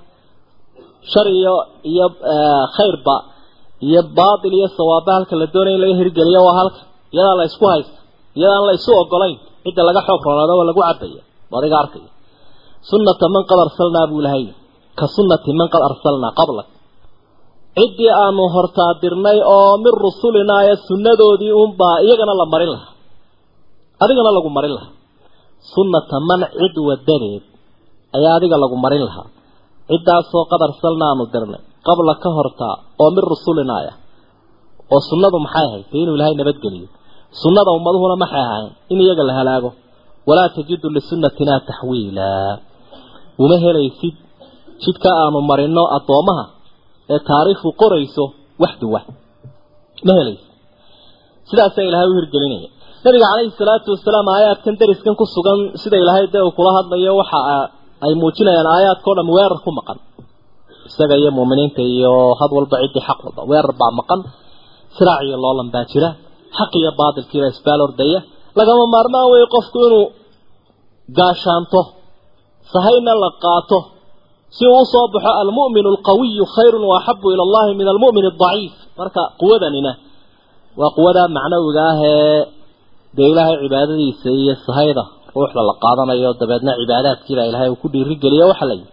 shar iyo iyo khayrba iyo baatil iyo sawaaba halka la doonaya in laga hirgeliyo waa halka iyadaa la isku haysta iyadaan la isu ogolayn cidda laga xoog roonaado waa lagu cabaya adiga arkaya sunnata man qad arsalnaa buu ilahay ka sunnati man qad arsalnaa qablak ciddii aanu hortaadirnay oo min rusulinaa ee sunnadoodii unbaa iyagana la marin lahaa adigana lagu marin lahaa sunnata man cid wadadeed ayaa adiga lagu marin lahaa ciddaasoo qad arsalna aanu dirnay qabla ka hortaa oo min rusulinaaya oo sunnadu maxay ahayd dee inuu ilaahay nabadgeliyo sunnada ummaduhuna maxay ahayn in iyaga la halaago walaa tajidu lisunnatinaa taxwiilaa uma helaysid jidka aanu marino addoommaha ee taariikhdu qorayso wax duwa ma helaysid sidaasaa ilaahay u hirgelinaya nabiga calayhi salaatu wasalaam aayaadkan dariskan ku sugan sida ilaahay dee uu kula hadlayo waxa ay muujinayaan aayaadkao dham weerar ku maqan isaga iyo muuminiinta iyo had walba ciddii xaq walba weerar baa maqan siraac iyo loolan baa jira xaq iyo baatilkiiba isbaal ordaya lagama maarmaan weeye qofku inuu gaashaanto sahayna la qaato si uu usoo baxo almu'minu alqawiyu khayrun waaxabu ila allahi min almu'min adaciif marka quwadanina waa quwada macnawiga ah ee dee ilaahay cibaadadiisa iyo sahayda ruuxda la qaadanayo dabeedna cibaadaadkiibaa ilahay uu ku dhiirigeliyo waxa la yidhi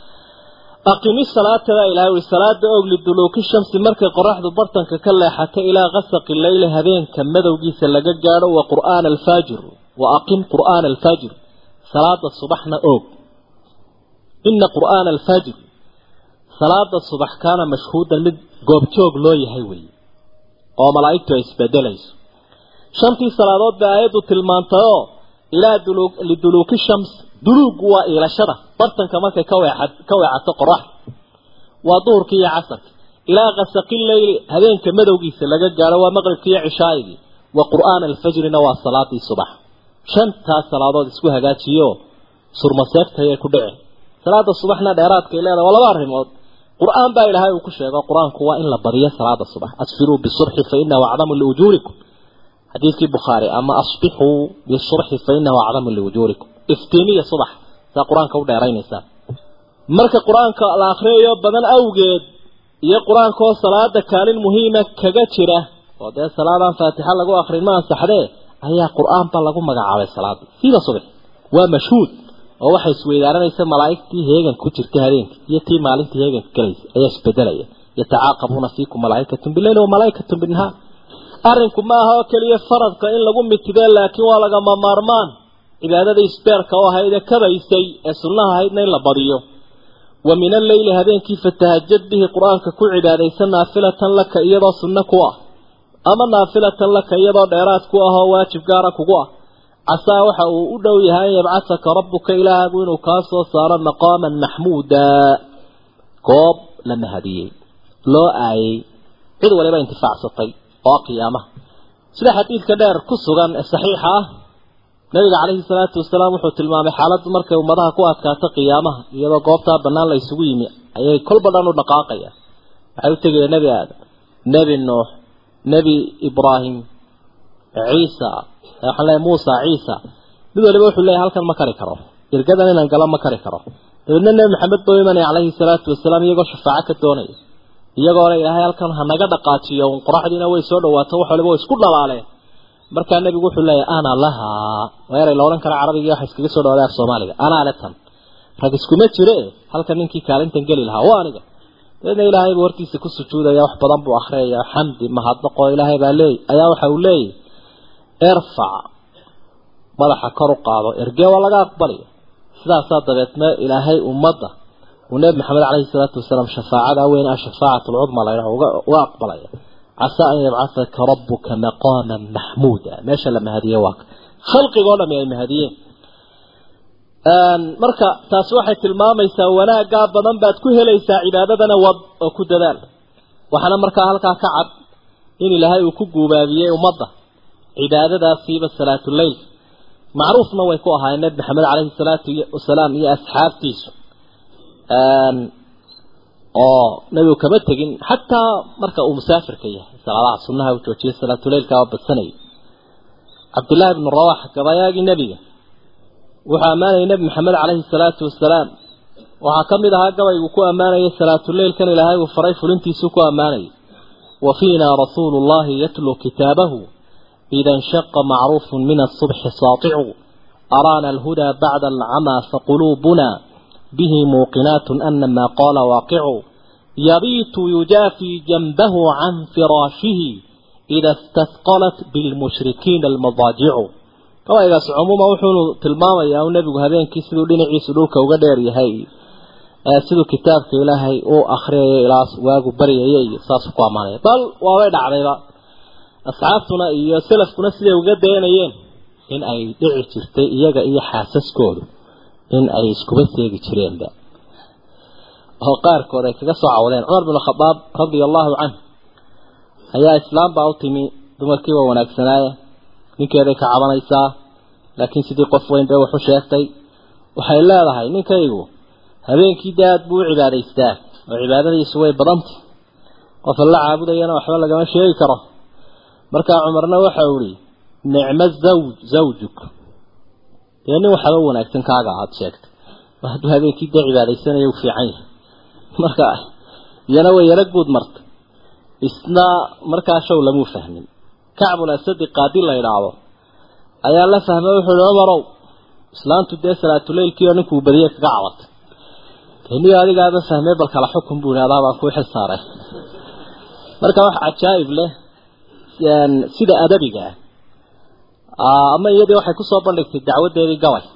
aqimi salaatadaa ilahay ui salaada og liduluuki shamsi markay qoraxdu bartanka ka leexato ilaa kasaqi leyli habeenka madowgiisa laga gaadho wa qur'aana alfaajir wa aqim qur'aana alfaajir salaada subaxna og ina qur'aana alfaajir salaada subax kaana mashhuudan mid goobjoog loo yahay weeye oo malaa'igtu ay isbedelayso shantii salaadood bay aayaddu tilmaantayoo ilaa liduluuki shams duluugu waa iilashada bartanka markay ka weexa ka weecato qoraxda waa duhurkii iyo casarka ilaa kasaqi leyli habeenka madowgiisa laga gaadho waa maqribkii iyo cishaayigii wa qur'aana alfajrina waa salaadii subax shantaas salaadood isku hagaajiyo surmaseegtayay ku dhici salaada subaxna dheeraadkay leedahay waa laba arrimood qur-aan baa ilaahay uu ku sheego qur-aanku waa in la badiyo salaada subax asfiruu bisurxi fa inahu acdamu liujuurikum xadiidkii bukhaari ama asbixuu bisurxi fa inahu acdamu liujuurikum iftiimiya subax saa qur-aanka u dheeraynaysaa marka qur-aanka la akhriyayo badan awgeed iyo qur-aankaoo salaada kaalin muhiima kaga jira oo dee salaadaan faatixa lagu akrin ma ansaxdee ayaa qur-aanba lagu magacaabay salaadii siida subax waa mashhuud oo waxay isweydaaranaysa malaa'igtii heegan ku jirta habeenka iyo tii maalintii heeganka galaysa ayaa isbedelaya yatacaaqabuuna fiikum malaa'ikatun bileyli wa malaa'ikatun binnahaar arrinku ma aha oo keliya faradka in lagu mitidee laakiin waa lagama maarmaan cibaadada isbeerka oo ahayd ee kabaysay ee sunnaha ahaydna in la badiyo wa min alleyli habeenkii fatahajad bihi qur-aanka ku cibaadaysa naafilatan laka iyadoo sunno ku ah ama naafilatan laka iyadoo dheeraad ku ah oo waajib gaara kugu ah casaa waxa uu u dhow yahay an yabcasaka rabbuka ilaahagu inuu kaa soo saaro maqaaman maxmuuda goob la mahadiyey loo aayey cid waliba intifaacsatay oo qiyaamaha sida xadiidka dheer ku sugan ee saxiixa ah nabiga calayhi salaatu wasalaam wuxuu tilmaamay xaaladdu markay ummadaha ku adkaato qiyaamaha iyadoo goobtaa bannaan la isugu yimi ayay kolba dhan u dhaqaaqayaan waxay u tegayeen nebi aadam nebi nuux nebi ibraahim ciisa waxaan leeyahay muusa ciisa mid waliba wuxuu leeyahay halkan ma kari karo irgadan inaan galo ma kari karo dabeedna nebi maxamed buu imanaya calayhi salaatu wasalaam iyagoo shafaaco ka doonaya iyagoo le ilaahay halkan ha naga dhaqaajiyo un qoraxdiina way soo dhawaato wax waliba way isku dhalaaleen markaa nebigu wuxuu leeyahay ana lahaa waa eray la odhan kara carabiga waxa iskaga soo dhawaada af soomaaliga anaa le tan rag iskuma jire halkan ninkii kaalintan geli lahaa waa aniga dabeedna ilaahay buu hortiisa ku sujuudaya wax badan buu akhriyaya xamdi mahadnaqoo ilaahay baa leey ayaa waxa uu leeyahy irfac madaxa kor u qaado ergee waa laga aqbalaya sidaasaa dabeedna ilaahay ummadda uu nebi maxamed caleyhi salaatu wasalaam shafaacada weyn ah shafaacat alcudma la yidhaha uga aqbalaya casaa an yabcahaka rabuka maqaaman maxmuuda meesha la mahadiye waa khalqigoo dhami ay mahadiyeen marka taasi waxay tilmaamaysaa wanaaggaa badan baad ku helaysaa cibaadadana wad oo ku dadaal waxaana markaa halkaa ka cad in ilaahay uu ku guubaabiyey ummadda cibaadadaasiiba salaatuleyl macruufna way ku ahaayeen nebi maxamed caleyhi salaatu wasalaam iyo asxaabtiisu oo nebigu kama tegin xataa marka uu musaafirka yahay salaadaha sunnaha uu joojiyay salaatuleylka waa badsanayay cabdullaahi ibnu rawax gabayaagii nebiga wuxuu ammaanayay nebi maxamed caleyhi salaatu wasalaam waxaa ka mid ahaa gabaygu ku ammaanayay salaatuleylkan ilaahay uu faray fulintiisuu ku ammaanayay wa fiina rasuulu llahi yatluu kitaabahu ida inshaqa macruufu min asubxi saaticu araana alhudaa bacda alcamaa faquluubuna به موقنات أن ما قال واقع يبيت يجافي جنبه عن فراشه إذا استثقلت بالمشركين المضاجع كما إذا عموما وحون تلماما يا نبي هذين كيسدو دينعي سدوك وقدير يهي سدو كتابك إلهي أو أخري إلى واقو بري يهي ساسكو أماني بل وابد عليها أصحابتنا إيا سلفكنا سيدي وقدين يهي إن أي دعي تستي إياك إيا حاسس كودو in ay iskuba seegi jireenba oo qaarkood ay kaga soo cawdeen cumar bin khadaab radia allahu canh ayaa islaam baa u timi dumarkiiba wanaagsanaaye ninkeeday ka cabanaysaa laakiin sidii qof weyn bay waxu sheegtay waxay leedahay ninkaygu habeenkii dee aad buu u cibaadaystaa oo cibaadadiisu way badantay qof alla caabudayana waxba lagama sheegi karo markaa cumarna waxa uu ihi nicmo zawj zawjuk dee nin waxaba wanaagsan kaaga aad sheegtay hadduu habeenkii dee cibaadaysanaya u fiican yahay marka iyana way yaro guud martay isna markaa show lamuu fahmin kacbul asadi qaadi la idhaahdo ayaa la fahmay wuxuu ihi cumarow islaantu dee salaatuleylkii oo ninkuu badiye kaga cabatay dee niyo adigaaba fahmay bal kala xukun buu ihi adaa baan kuu xil saaray marka wax cajaa'ib leh sida adabiga ah ama iyadii waxay kusoo bandhigtay dacwadeedii gabay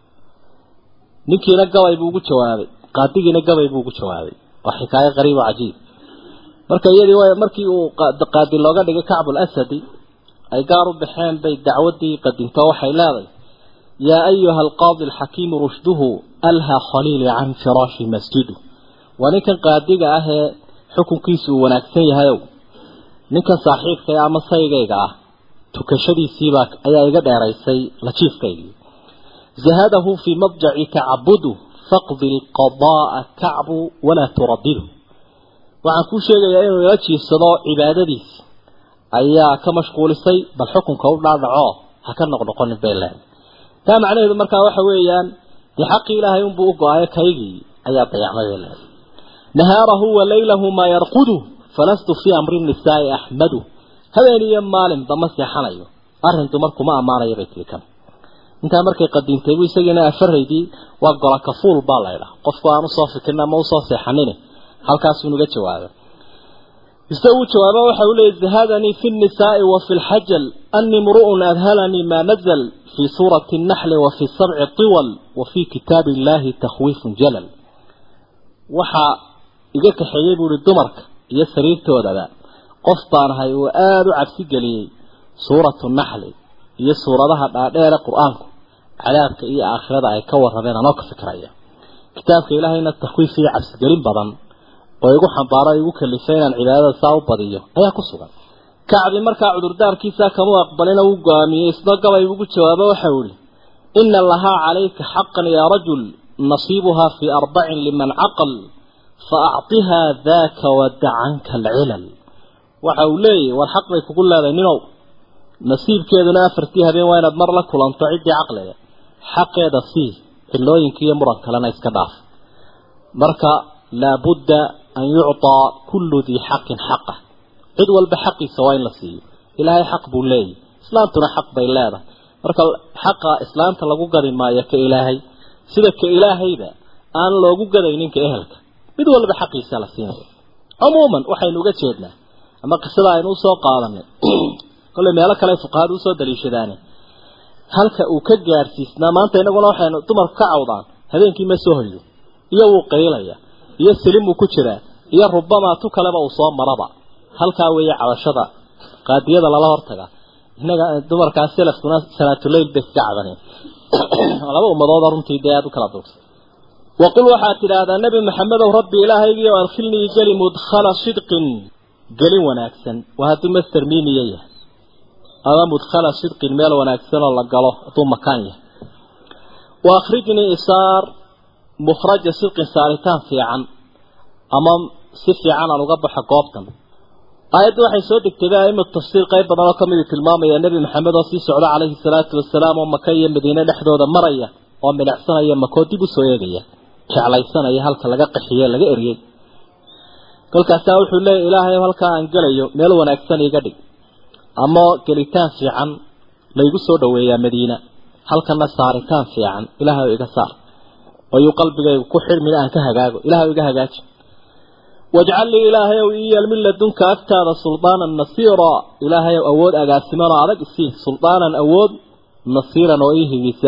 ninkiina gabay buu ugu jawaabay qaadigiina gabay buu ugu jawaabay waa xikaayo qariib oo cajiib marka iyadii way markii uu qaadi looga dhigay kacbul asadi ay gaar u baxeen bay dacwadii qadinto waxay leedahay yaa ayuha alqaadi alxakiimu rushduhu alha khaliili can firaashi masjidu waa ninkan qaadiga ah ee xukunkiisu uu wanaagsan yahayow ninkan saaxiibka ama saygayga ah tukashadiisiibaa ayaa iga dheeraysay lajiifkaygii zahadahu fii madjaci tacabudu faqdi lqadaaa kacbu walaa turadidu waxaan kuu sheegayaa inuu ila jiifsado cibaadadiisi ayaa ka mashquulisay bal xukunka u dhaadhaco ha ka noqnoqonin bay leedahay taa macnaheedu markaa waxa weeyaan dee xaqii ilaahay unbuu u go-ayo kaygii ayaa dayacmay bay leedahay nahaarahu wa laylahu maa yarqudu falastu fii amri nisaai axmadu habeen iyo maalinba ma seexanayo arrin dumarkuma ammaanayo bay tiri kan intaa markay qadiintay buu isagiina afaraydii waa gola kafuul baa laydhaa qofku aan usoo fikirin ama usoo seexanin halkaasuu nuga jawaabay ise uu jawaaba waxa uu leeyay zahadanii fi nnisaai wa fi lxajal ani mru'un adhalanii maa nazl fii suurati nnaxli wa fi sabci tiwal wa fii kitaabi illahi takhwiifun jalal waxaa iga kaxeeyey buu ihi dumarka iyo sariirtoodaba qof baan ahay uu aada u cabsi geliyey suuratu naxli iyo suuradaha dhaadheere qur-aanku cadaabka iyo aakhirada ay ka warrameen anoo ka fikraya kitaabka ilaahayna takhwiif iyo cabsigelin badan oo igu xambaaro igu kalifay inaan cibaadada saa u badiyo ayaa ku sugan kacbi markaa cudurdaarkiisa kama aqbalina uu go-aamiyey isna gabay ugu jawaabo waxa uu ihi ina lahaa calayka xaqan yaa rajul nasiibuhaa fii arbacin liman caqal fa acطihaa daaka wada canka alcilal waxa uu leeyahy war xaq bay kugu leedahay ninow nasiibkeeduna afartii habeen waa inaad mar la kulanto ciddii caqliga xaqeeda sii cilooyinka iyo muran kalena iska dhaaf marka laabudda an yucطaa kullu dii xaqin xaqah cid walba xaqiisa waa in la siiyo ilaahay xaq buu leeyahy islaamtuna xaq bay leedahay marka xaqa islaamta lagu gadi maayo ka ilaahay sida ka ilaahayba aan loogu gadayninka ehelka mid walba xaqiisa la siinaya cumuuman waxaynu uga jeednaa ama qisada aynu usoo qaadanay kolley meelo kale fuqahada usoo daliishadaane halka uu ka gaarsiisnaa maanta inaguna waxaynu dumarku ka cawdaan habeenkii ma soo hoydo iyo wuu qaylaya iyo silim uu ku jiraa iyo rubamaa tu kaleba uu soo maraba halkaa weeye cabashada qaadiyada lala hortaga innaga dumarkaas salafkuna salaatuleyl bay iska cabaneen laba ummadooda runtii dee aada u kala duursa waqul waxaad tidhaahdaa nebi maxamedow rabbi ilaahaygiio adkhilnii geli mudkhala sidqin gelin wanaagsan waa hadduu master miimiya yahay ama mudkhala sidqin meel wanaagsan oo la galo hadduu makaan yahay wa akhrijnii isaar mukhraja sidqin saaritaan fiican ama si fiican aan uga baxo goobtan aayadda waxay soo degtay aimatu tafsiir qayb badan oo kamid tilmaamaya nebi maxamed oo sii socda calayhi salaatu wasalaam oo maka iyo madiine dhexdooda maraya oo milicsanaya makoo dib usoo eegaya jeclaysanaya halka laga qaxiye laga eriyey kolkaasaa wuxuu leeyahy ilaahay halkaa aan gelayo meel wanaagsan iga dhig ama gelitaan fiican laygu soo dhaweeyaa madiina halkana saaritaan fiican ilaahay iga saar ayuu qalbigaygu ku xidhmina aan ka hagaago ilahay iga hagaaji wajcal lii ilaahay ow iyal min ladunka agtaada suldaanan nasiira ilaahay ow awood agaasiman oo adag isii suldaanan awood nasiiran oo ii higisa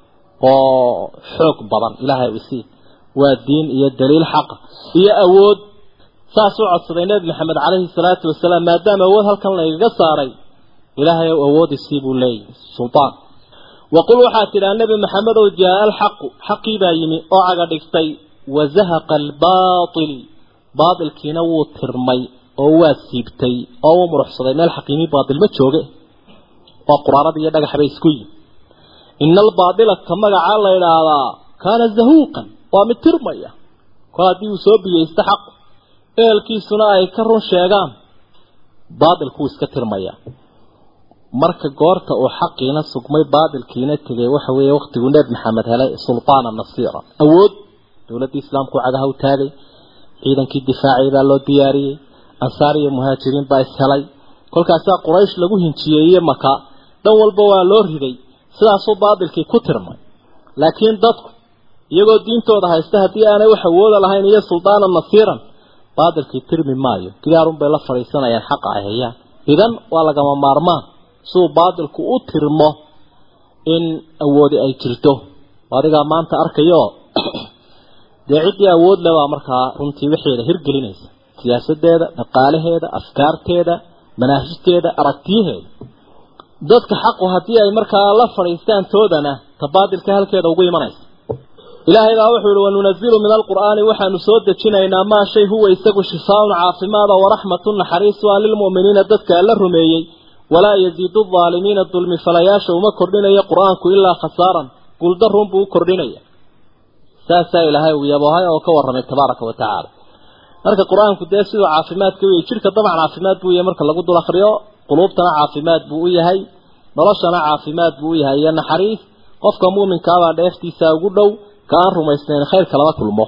oo xoog badan ilaahay ow isii waa diin iyo daliil xaqa iyo awood saas u codsaday nebi maxamed calayhi salaatu wasalaam maadaama awood halkan laygaga saaray ilaahay ow awood isii buu leeyahy suldaan waqul waxaad tidhaha nebi maxamed ow jaa alxaqu xaqii baa yimi oo caga dhigtay wazahaqa albaatil baatilkiina wuu tirmay oo waa siibtay oo wuu muruxsaday meel xaqiimi baatil ma jooge waa quraanada iyo dhagax bay isku yihin ina albaatila ka magacaa la idhaahdaa kaana zahuuqan waa mid tirmaya kol haddii uu soo biyeysta xaq ehelkiisuna ay ka run sheegaan baatilkuu iska tirmaya marka goorta uu xaqiina sugmay baatilkiina tegay waxa weeye waktiguu nebi maxamed helay sultaana nasiira awood dowladdii islaamku cagaha u taagay ciidankii difaacay baa loo diyaariyey ansaar iyo muhaajiriin baa ishelay kolkaasaa quraysh lagu hinjiyeeye maka dhan walba waa loo riday sidaasuu baatilkii ku tirmay laakiin dadku iyagoo diintooda haysta haddii aanay wax awooda lahayn iyo suldaana nasiiran baatilkii tirmi maayo gidaarun bay la fadhiisanayaan xaqa ay hayaan idan waa lagama maarmaan siduu baatilku u tirmo in awoodi ay jirto adigaa maanta arkayo dee ciddii awood le baa markaa runtii waxeeda hirgelinaysa siyaasadeeda dhaqaalaheeda afkaarteeda manaahijteeda aragtiyaheeda dadka xaqu haddii ay markaa la fadhiistaan toodana ta baatilka halkeeda ugu imanaysa ilaahay baa wuxuu yihi wanunazilu min alqur'aani waxaanu soo dejinaynaa maa shay huwa isagu shifaaun caafimaada waraxmatun naxariis waa lilmu'miniina dadka alla rumeeyey walaa yaziidu aalimiina dulmi falayaasha uma kordhinayo qur-aanku ilaa khasaaran guuldarun buu u kordhinaya saasaa ilaahay uu yaboohay oo ka warramay tabaaraka wa tacaala marka qur-aanku dee siduu caafimaadka u yahay jidhka dabcan caafimaad buu yahay marka lagu dul akriyo quluubtana caafimaad buu u yahay noloshana caafimaad buu u yahay iyo naxariis qofka muuminkaabaa dheeftiisa ugu dhow ka aan rumaysnayn khayrka lama kulmo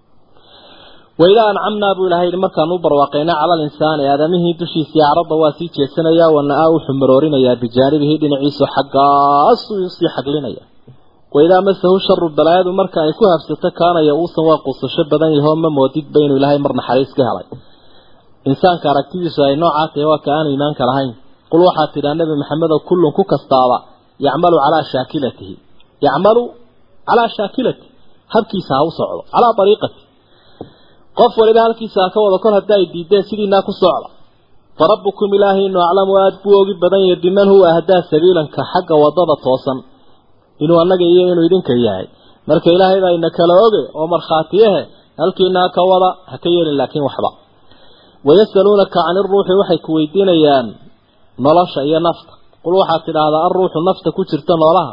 waidaa ancamnaa buu ilahay yihi markaan u barwaaqaynaa cala alinsaani aadamihii dushiisii acradda waa sii jeesanayaa wana-aa wuxuu maroorinayaa bijaanibihi dhinaciisu xaggaasuu usii xaglinaya waidaa masahu sharu balaayadu marka ay ku habsato kaanaya uusan waa quusasho badan yahoo ma moodidba inuu ilaahay mar naxariis ka helay insaanka aragtidiisu ay noocaa tahay waa ka aan iimaanka lahayn qul waxaad tidhaa nebi maxamedow kullun ku kastaaba yacmalu calaa shaakilatihi yacmalu calaa shaakilati habkiisa ha u socdo calaa ariiqati qof waliba halkiisa ha ka wado kol hadda ay diideen sidiinaa ku socda farabbukum ilaahaynu aclamu aada buu ogi badan yahay biman huwa ahdaa sabiilanka xagga wadada toosan inuu annaga iyo inuu idinka yahay marka ilaahay baa ina kala oge oo markhaatiyahe halkiinaa ka wada ha ka yeelin laakiin waxba wayasaluunaka cani iruuxi waxay ku weydiinayaan nolosha iyo nafta qul waxaad tidhaahdaa alruuxu nafta ku jirta noolaha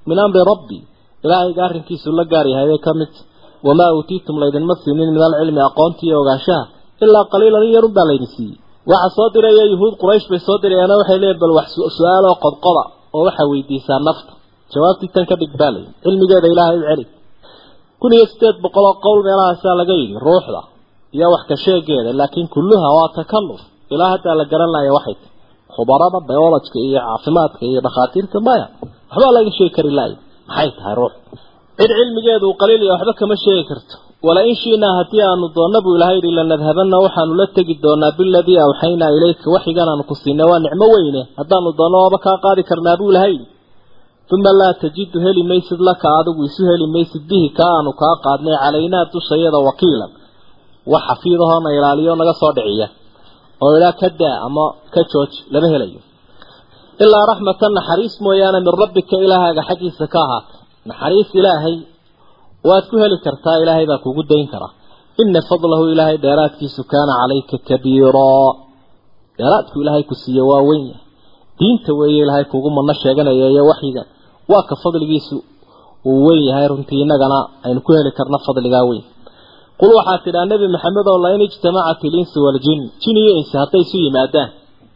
min amri rabbi ilaahayga arrinkiisu la gaar yahay bay ka mid wamaa uutiitum laydinma siinin min alcilmi aqoontii iyo ogaanshaha ilaa qaliilan in yarun baa laydin siiyey waxa soo diraya yuhuud quraysh bay soo dirayaana waxay leeyihin bal wax su-aal oo qodqoda oo waxaa weydiisaa nafta jawaabtii tan ka dhig baa layidhi cilmigeeda ilaahay u celi kun iyo sideed boqol oo qowl meelahaasaa laga yidhi ruuxda iyo wax ka sheegeeda laakiin kulluha waa takalluf ilaa haddaa la garan laaya waxay tahy khubarada biolojka iyo caafimaadka iyo dhakhaatiirta maya waxbaa laga sheegi kari laaya maxay tahay ruux cid cilmigeedu uu qaliil iyo waxba kama sheegi karto wala in shiinaa haddii aanu doonna buu ilahay yidhi lanadhabanna waxaanu la tegi doonaa biladii awxaynaa ilayka waxigan aanu ku siinay waa nicmo weyne haddaanu doonno waaba kaa qaadi karnaa buu ilahay yidhi uma laa tajidu heli maysid laka adigu isu heli maysid bihi kaa aanu kaa qaadnay calaynaa dushayada wakiilan wax xafiidahoona ilaaliyo naga soo dhiciya oo ilaa ka daa ama ka jooj lama helayo ilaa raxmatan naxariis mooyaane min rabbika ilaahaaga xaggiisa ka ahaatay naxariis ilaahay waad ku heli kartaa ilaahay baa kugu dayn karaa ina fadlahu ilaahay dheeraadkiisu kaana calayka kabiiraa dheeraadku ilaahay ku siiye waa weyn yahay diinta weeye ilaahay kugu madno sheeganaya iyo waxyiga waa ka fadligiisu uu weyn yahay runtii innagana aynu ku heli karna fadligaa weyn qul waxaad tidhaa nebi maxamed oo lain ijtamacat ilinsu waaljin jin iyo insi hadday isu yimaadaan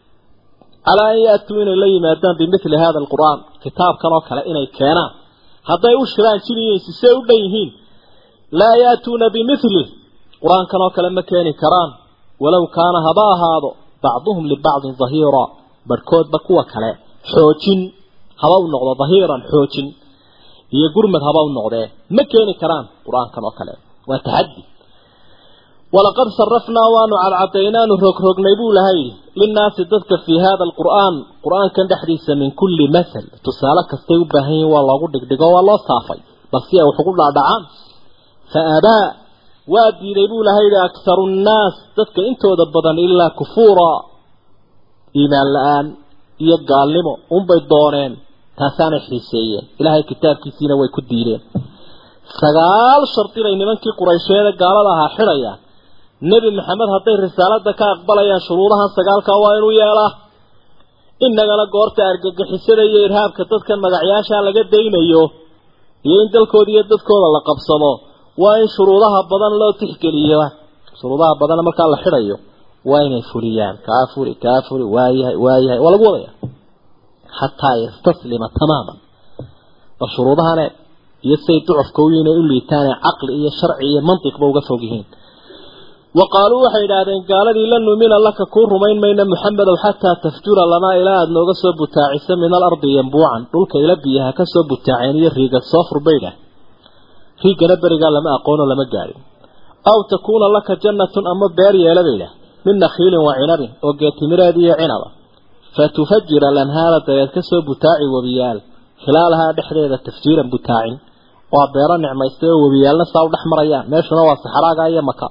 calaa an yaatuu inay la yimaadaan bimithli hada alqur'aan kitaabkan oo kale inay keenaan hadday u shiraan jin iyo insi see u dhan yihiin laa yaatuuna bimithli qur-aankan oo kale ma keeni karaan walow kaana haba ahaado bacduhum libacdin dahiira barhkoodba kuwa kale xoojin haba u noqdo dahiiran xoojin iyo gurmad haba u noqdee ma keeni karaan qur-aankan oo kale waa taxaddi walaqad sarafnaa waanu cadcadaynaanu rogrognay buu lahay linnaasi dadka fii hada alqur'aan qur-aankan dhexdiisa min kulli masal tusaale kastay u baahan yihin waa loogu dhigdhigo waa loo saafay bal si ay wax ugu dhaadhacaan fa abaa waa diiday buu lahay akharu nnaas dadka intooda badan ilaa kufuura iimaan la-aan iyo gaalnimo unbay dooneen taasaanay xiiseeyeen ilaahay kitaabkiisiina way ku diideen sagaal shardi bay nimankii quraysheede gaalada ahaa xidhayaan nebi maxamed hadday risaalada ka aqbalayaan shuruudahan sagaalkaa waa inuu yeelaa innagana goorta argagixisada iyo irhaabka dadkan magacyaashaa laga daynayo iyo in dalkooda iyo dadkooda la qabsado waa in shuruudaha badan loo tixgeliyo shuruudaha badan markaa la xidhayo waa inay fuliyaan kaa fuli kaa fuli waayahay waayahay waa lagu wadaya xataa yastaslima tamaaman bal shuruudahane iyo say ducufka u inay u liitaane caqli iyo sharci iyo mantiqba uga fog yihiin wa qaaluu waxay idhaahdeen gaaladii la numina laka kuu rumayn mayna muxamedow xataa tafjura lanaa ilaa aada nooga soo butaacisa min alardi yambuucan dhulka ila biyaha ka soo butaaceen iyo riigad soo furbaydha riigana berigaa lama aqoono lama gaadhin aw takuuna laka jannatun ama beer yeela baydha min nakhiilin wa cinabin oo geetimireed iyo cinaba fa tufajira lanhaara dabeed ka soo butaaci webiyaal khilaalahaa dhexdeeda tafjiiran butaacin waa beero nicmaystay oo webiyaalna saa u dhex marayaan meeshuna waa saxraaga iyo maka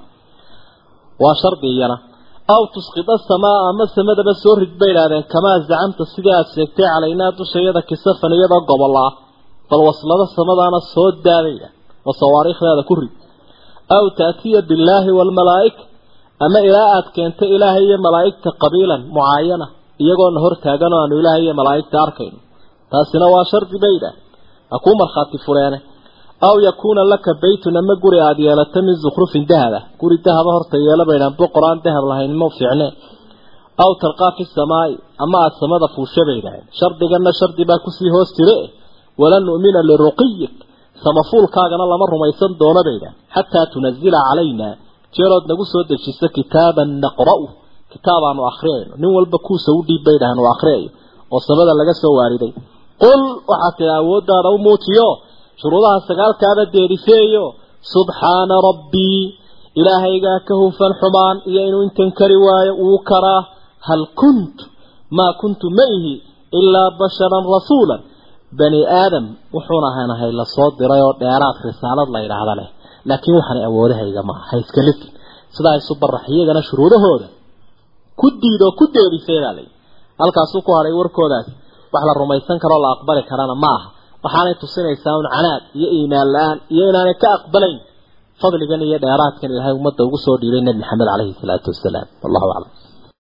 waa shardi iyana aw tusqida samaa ama samadaba soo rid bay idhahdeen kamaa zacamta sidii aada sheegtay calaynaa dushayada kisafan iyadoo gobola ah bal waslada samadaana soo daadayda oo sawaariikhdeeda ku rid aw taatiya billaahi waalmalaa'ika ama ilaa aad keento ilaahay iyo malaa'igta qabiilan mucaayana iyagoona hor taagan oo aanu ilaahay iyo malaa'igta arkayno taasina waa shardi bay idhaah ha kuu markhaati fureene aw yakuuna laka baytun ama guri aada yeelato min zukhrufin dahaba guri dahaba horta yeela baydhaan boqor aan dahab lahayn ma fiicne aw talqaa fi samaa'i ama aada samada fuusha bay idhaaheen shardigana shardi baa kusii hoos jire walan nu'mina liruqiyik samafuulkaagana lama rumaysan doono bay idhaaheen xataa tunazila calaynaa jeerood nagu soo dejiso kitaaban naqra'u kitaab aanu akhriyayno nin walba kuusa u dhiib bay idhaaheen oo akhriyayo oo samada laga soo waariday qul waxaad tihi awooddaada u muujiyo shuruudaha sagaalkaaba deerifeeyo subxaana rabbii ilaahaygaa ka hufan xumaan iyo inuu intan kari waayo wuu karaa hal kuntu maa kuntu ma ihi ilaa basharan rasuulan bani aadam wuxuuna ahanahay lasoo diray oo dheeraad risaalad la yidhaahda leh laakiin waxaanay awoodahayga maaha ha iska lifin sidaa isu barax iyagana shuruudahooda ku diidoo ku deerifeedaa layi halkaasuu ku hadhay warkoodaas wax la rumaysan karoo la aqbali karana ma aha waxaanay tusinaysaa un canaad iyo iimaan la-aan iyo inaanay ka aqbalayn fadligan iyo dheeraadkan ilaahay ummadda ugu soo dhiibay nebi maxamed caleyhi salaatu wasalaam wallahu aclam